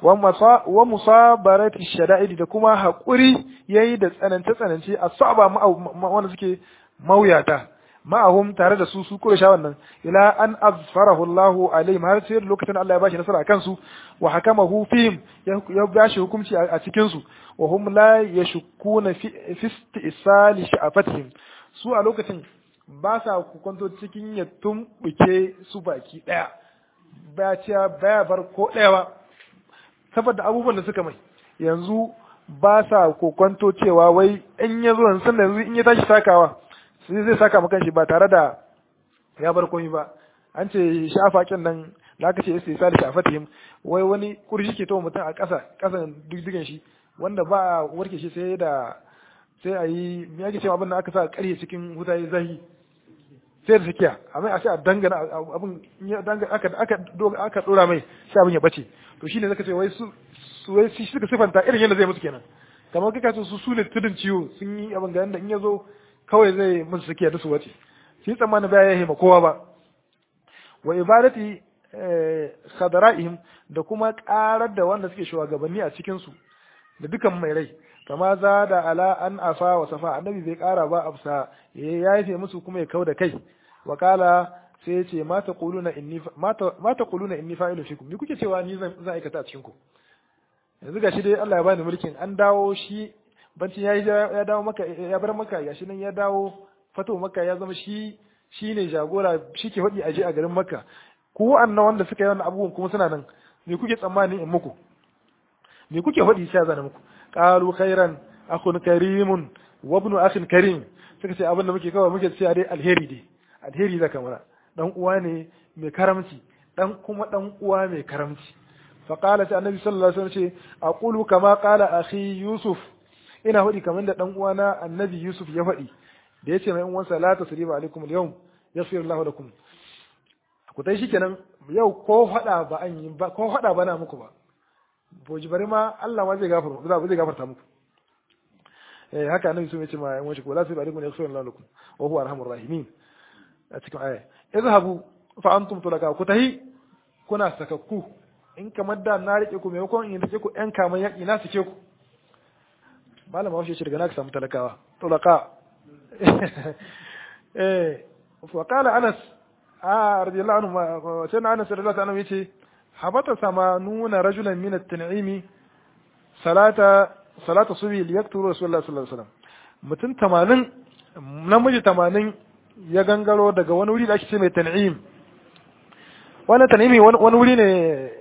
[SPEAKER 1] wa musabarati shada'id da kuma haƙuri yayi da tsanance tsanance a saba wanda suke mauyata ma'ahum tare da su su Quraysha wannan ila an azfarahu Allah alaihim har sai lokacin Allah ya bashi nasara akan su wa hakamahu fihim ya bashi hukunci a cikin su wa hum la yashkuna fi istisali sha'afatihim su a lokacin ba sa kwanto cikin ya tumbuke su baki daya ba ciya baya bar ko daya ba saboda abubuwan da suka mai yanzu ba sa kokonto cewa wai in ya zo yanzu yanzu in ya tashi takawa sai zai saka maka shi ba tare da ya bar komai ba an ce shafaƙin nan da aka ce istisali shafatihim wai wani kurshi ke tawo mutum a ƙasa ƙasan diddigan shi wanda ba a warke shi sai da sai a yi me yake cewa abin da aka sa ƙarye cikin wuta ya zahi sai da sakiya amma a ce a dangana abin aka aka aka dora mai sai abin ya bace to shine zaka ce wai su su wai shi suka sifanta irin yadda zai musu kenan kamar kaka su su ne tudun ciwo sun yi abin ga yanda in ya zo kawai zai musu sakiya da su wace shi tsammani ba ya hima kowa ba wa ibadati khadara'ihim da kuma karar da wanda suke shugabanni a cikin su da dukan mai rai kama za da ala an afa wa safa annabi bai kara ba afsa ya yafe musu kuma ya kau da kai wa kala sai ya ce ma taquluna inni ma taquluna inni fa'ilu fikum ni kuke cewa ni zan zan aikata a cikin ku yanzu gashi dai Allah ya bani mulkin an dawo shi bancin ya ya dawo maka ya bar maka gashi nan ya dawo fato maka ya zama shi shine jagora shi ke faɗi aje a garin makka ku annan wanda suka yi wannan abubuwan kuma suna nan me kuke tsammani in muku me kuke faɗi sai zana muku qalu khairan akhun karimun wa ibnu akhin karim suka ce abin da muke kawai muke cewa dai alheri dai alheri da kamar dan uwa ne mai karamci dan kuma dan uwa mai karamci fa qala ta annabi sallallahu alaihi wasallam ce aqulu kama qala akhi yusuf ina faɗi kamar da dan uwana annabi yusuf ya faɗi da yace mai uwansa la tasriba alaikum al-yawm yaghfir Allahu lakum ku dai shikenan yau ko faɗa ba an yi ba ko faɗa ba na muku ba boji bari ma Allah ma zai gafarta zai gafarta muku eh haka annabi sun yace ma yan wace ko la tasriba alaikum yaghfir Allahu lakum wa huwa arhamur rahimin a cikin aya izhabu fa antum tulaka ku tahi kuna sakakku in kamar da na rike ku maimakon in rike ku yan kaman yaki na suke ku malama washe shi daga na ka samu talakawa tulaka eh fa qala anas a radiyallahu anhu sai na anas radiyallahu anhu yace habata samanuna rajulan min at-tan'imi salata salata subhi liyakturu rasulullahi sallallahu alaihi wasallam mutum 80 namiji 80 ya gangaro daga wani wuri da ake ce mai tan'im wannan tan'imi wani wuri ne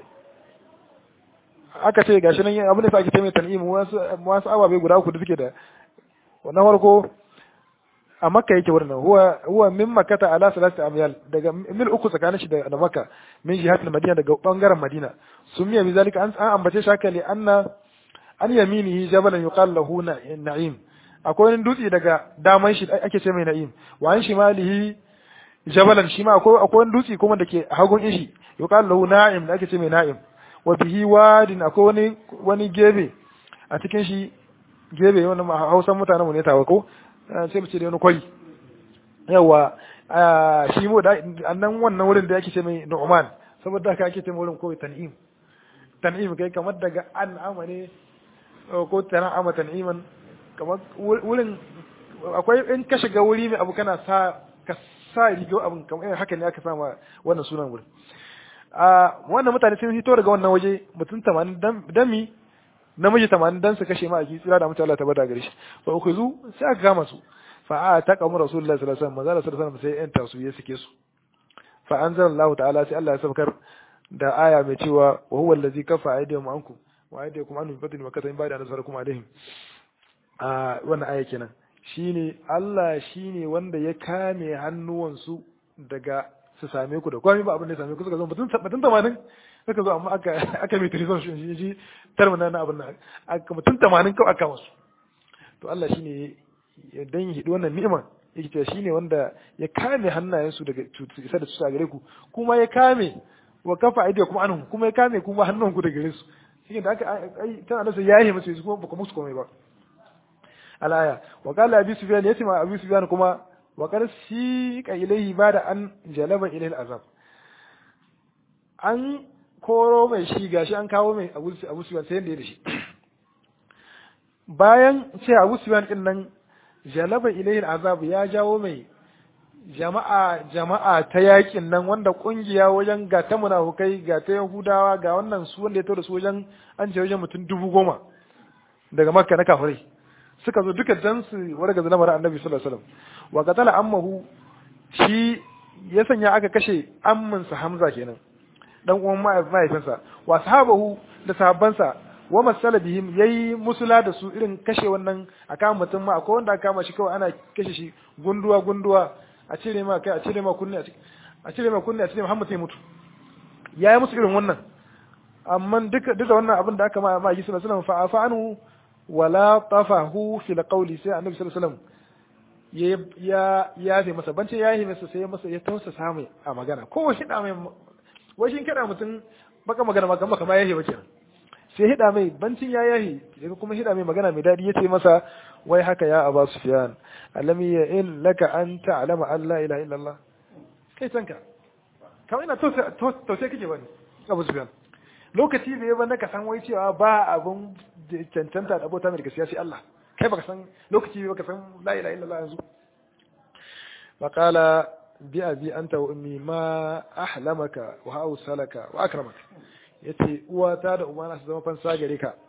[SPEAKER 1] aka ce gashi nan abin da ake ce mai tan'im wasu wasu ababe guda uku da suke da na farko a makka yake wurin nan huwa huwa min makkata ala salati amyal daga mil uku tsakanin shi da makka min jihatul madina daga bangaren madina sumiya bi zalika an ambace shi haka li anna an yaminihi jabalan yuqal lahu na'im akwai wani dutse daga daman shi ake ce mai na'im wa an shimalihi jabalan shi ma akwai akwai wani dutse kuma dake hagun ishi yuqal lahu na'im da ake ce mai na'im wa bihi wadin akwai wani wani gebe a cikin shi gebe wannan Hausan mutanen mu ne tawa ko sai mu ce da wani kwari yawa shi mu da annan wannan wurin da yake ce mai Nu'man saboda haka ake ce mai wurin ko tan'im tan'im kai kamar daga an amane ko tan'ama tan'iman kamar wurin akwai in ka shiga wuri mai abu kana sa ka sa rigo abin kamar haka ne aka sama wannan sunan wurin a wannan mutane sun fito daga wannan waje mutum 80 dami namiji 80 dan su kashe ma a tsira da mutum Allah ta bada gare shi fa ukhuzu sai aka kama su fa a ta kamu rasulullahi sallallahu alaihi wasallam manzo sallallahu alaihi wasallam sai yan tasu ya sike su fa anzalallahu ta'ala sai Allah ya sabkar da aya mai cewa wa huwa allazi kafa aydihim ankum wa aydiyakum anhum bi fadlin wa katam ba'da nasarakum alaihim a wannan aya kenan shine Allah shine wanda ya kame hannuwansu daga su same ku da kwami ba abin da ya same ku suka zo mutum mutum tamanin suka zo amma aka aka mai tirizon shi shi terminal na abin nan aka mutum tamanin kawai aka masu to Allah shine ya dan hidi wannan ni'ima yake cewa shine wanda ya kame hannayensu daga isa da su a gare ku kuma ya kame wa kafa aidiya kuma anhum kuma ya kame kuma hannunku daga gare su shi da aka ai tana nasa yayi musu su kuma ba ku musu komai ba alaya wa qala abi sufyan yace ma abi sufyan kuma wa qad siqa ilayhi bada an jalaba ilayhi azab an koro mai shi gashi an kawo mai abu abu sufyan sai da shi bayan ce abu sufyan din nan jalaba ilayhi azab ya jawo mai jama'a jama'a ta yakin nan wanda kungiya wajen ga ta munafukai ga ta yahudawa ga wannan su wanda ya tada su wajen an ce wajen mutum dubu goma daga makka na kafirai suka zo duka dan su warga da lamarin annabi sallallahu alaihi wasallam wa qatala ammahu shi ya sanya aka kashe ammin sa hamza kenan dan uwan mahaifinsa wa sahabahu da sahabbansa wa masala bihim yayi musula da su irin kashe wannan akan mutum ma akwai wanda aka kama shi kawai ana kashe shi gunduwa gunduwa a cire ma kai a cire ma kunne a cire ma kunne a cire ma Muhammad ya mutu yayi musu irin wannan amma duka duka wannan abin da aka ma ma yi sallallahu alaihi wasallam fa anhu wala tafahu fil qawli sai annabi sallallahu alaihi wasallam ya ya ya fi masa bance ya yi masa sai masa ya tausa samu a magana ko shi da mai wai shin kada mutum baka magana ma kan baka ma yahi ba kenan sai hida mai bancin ya yahi sai kuma hida mai magana mai dadi yace masa wai haka ya aba sufyan alam ya in laka an ta'lama an la ilaha illallah kai sanka kamar ina to to sai kake bane abu sufyan lokaci da ya banda ka san wai cewa ba abun cancanta da abota mai gaskiya sai Allah kai baka san lokaci baka san la ilaha illallah yanzu faqala bi abi anta wa ummi ma ahlamaka wa hausalaka wa akramaka yace uwata da umana su zama fansa gare ka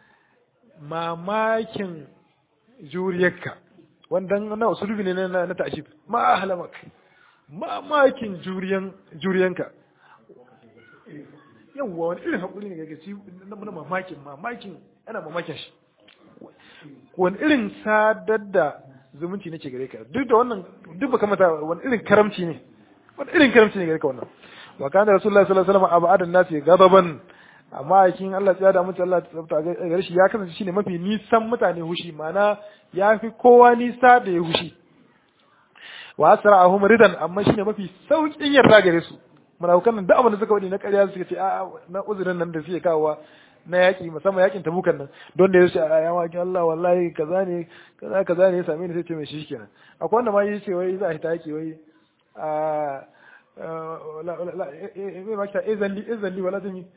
[SPEAKER 1] mamakin juriyarka wannan na usulubi ne na na ta'jib ma ahlamaka mamakin juriyan juriyanka yawwa wani irin hakuri ne ga ci na mamakin mamakin ana mamakin shi wani irin sadar da zumunci nake gare ka duk da wannan duk baka mata wani irin karamci ne wani irin karamci ne gare ka wannan wa kana rasulullahi sallallahu alaihi wasallam abadan nasi gadaban amma yakin Allah ya da mutum Allah ta gare shi ya kasance shine mafi nisan mutane hushi mana ya fi kowa nisa da ya hushi wa asra'ahum ridan amma shine mafi saukin yarda gare su munafukan nan duk abin da suka wadi na ƙarya suka ce a na uzurin nan da suke kawowa na yaƙi musamman yaƙin tabukan nan don da ya ce a yawa kin Allah wallahi kaza ne kaza kaza ne ya same ni sai ce mai shi kenan akwai wanda ma yi ce wai za a hita yaƙi wai a mai makita izalli izalli wala zan yi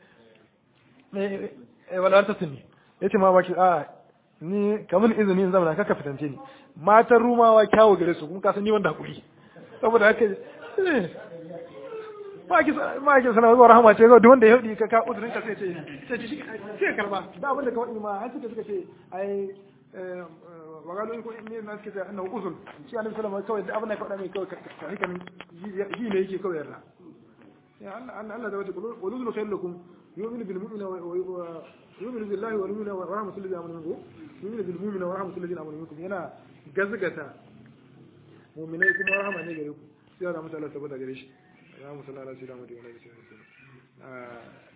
[SPEAKER 1] wala ta sunni ya ce ma maki a ni kamar izini in zama kaka fitance ni matan rumawa kyawu gare su kuma kasan ni wanda hakuri saboda haka ma ake sana zuwa rahama ce ga wanda ya haɗi ka ka uzurin ka sai ce sai shi sai karba da abin da ka faɗi ma an suka suka ce ai wa galo ko ne na suka ce annahu uzul shi annabi sallallahu alaihi wasallam kawai abin da ka faɗa mai kawai ka hikan yi ne yake kawai yarda ya Allah Allah da wata qulul khayr lakum yu'minu bil mu'mina wa yu'minu billahi wal mu'mina wa rahmatul lil amanu minkum yu'minu bil mu'mina wa rahmatul lil amanu minkum yana gazgata mu'minai kuma rahama ne gare ku sai da mutala saboda gare shi اللهم صل على سيدنا محمد وعلى اله وصحبه وسلم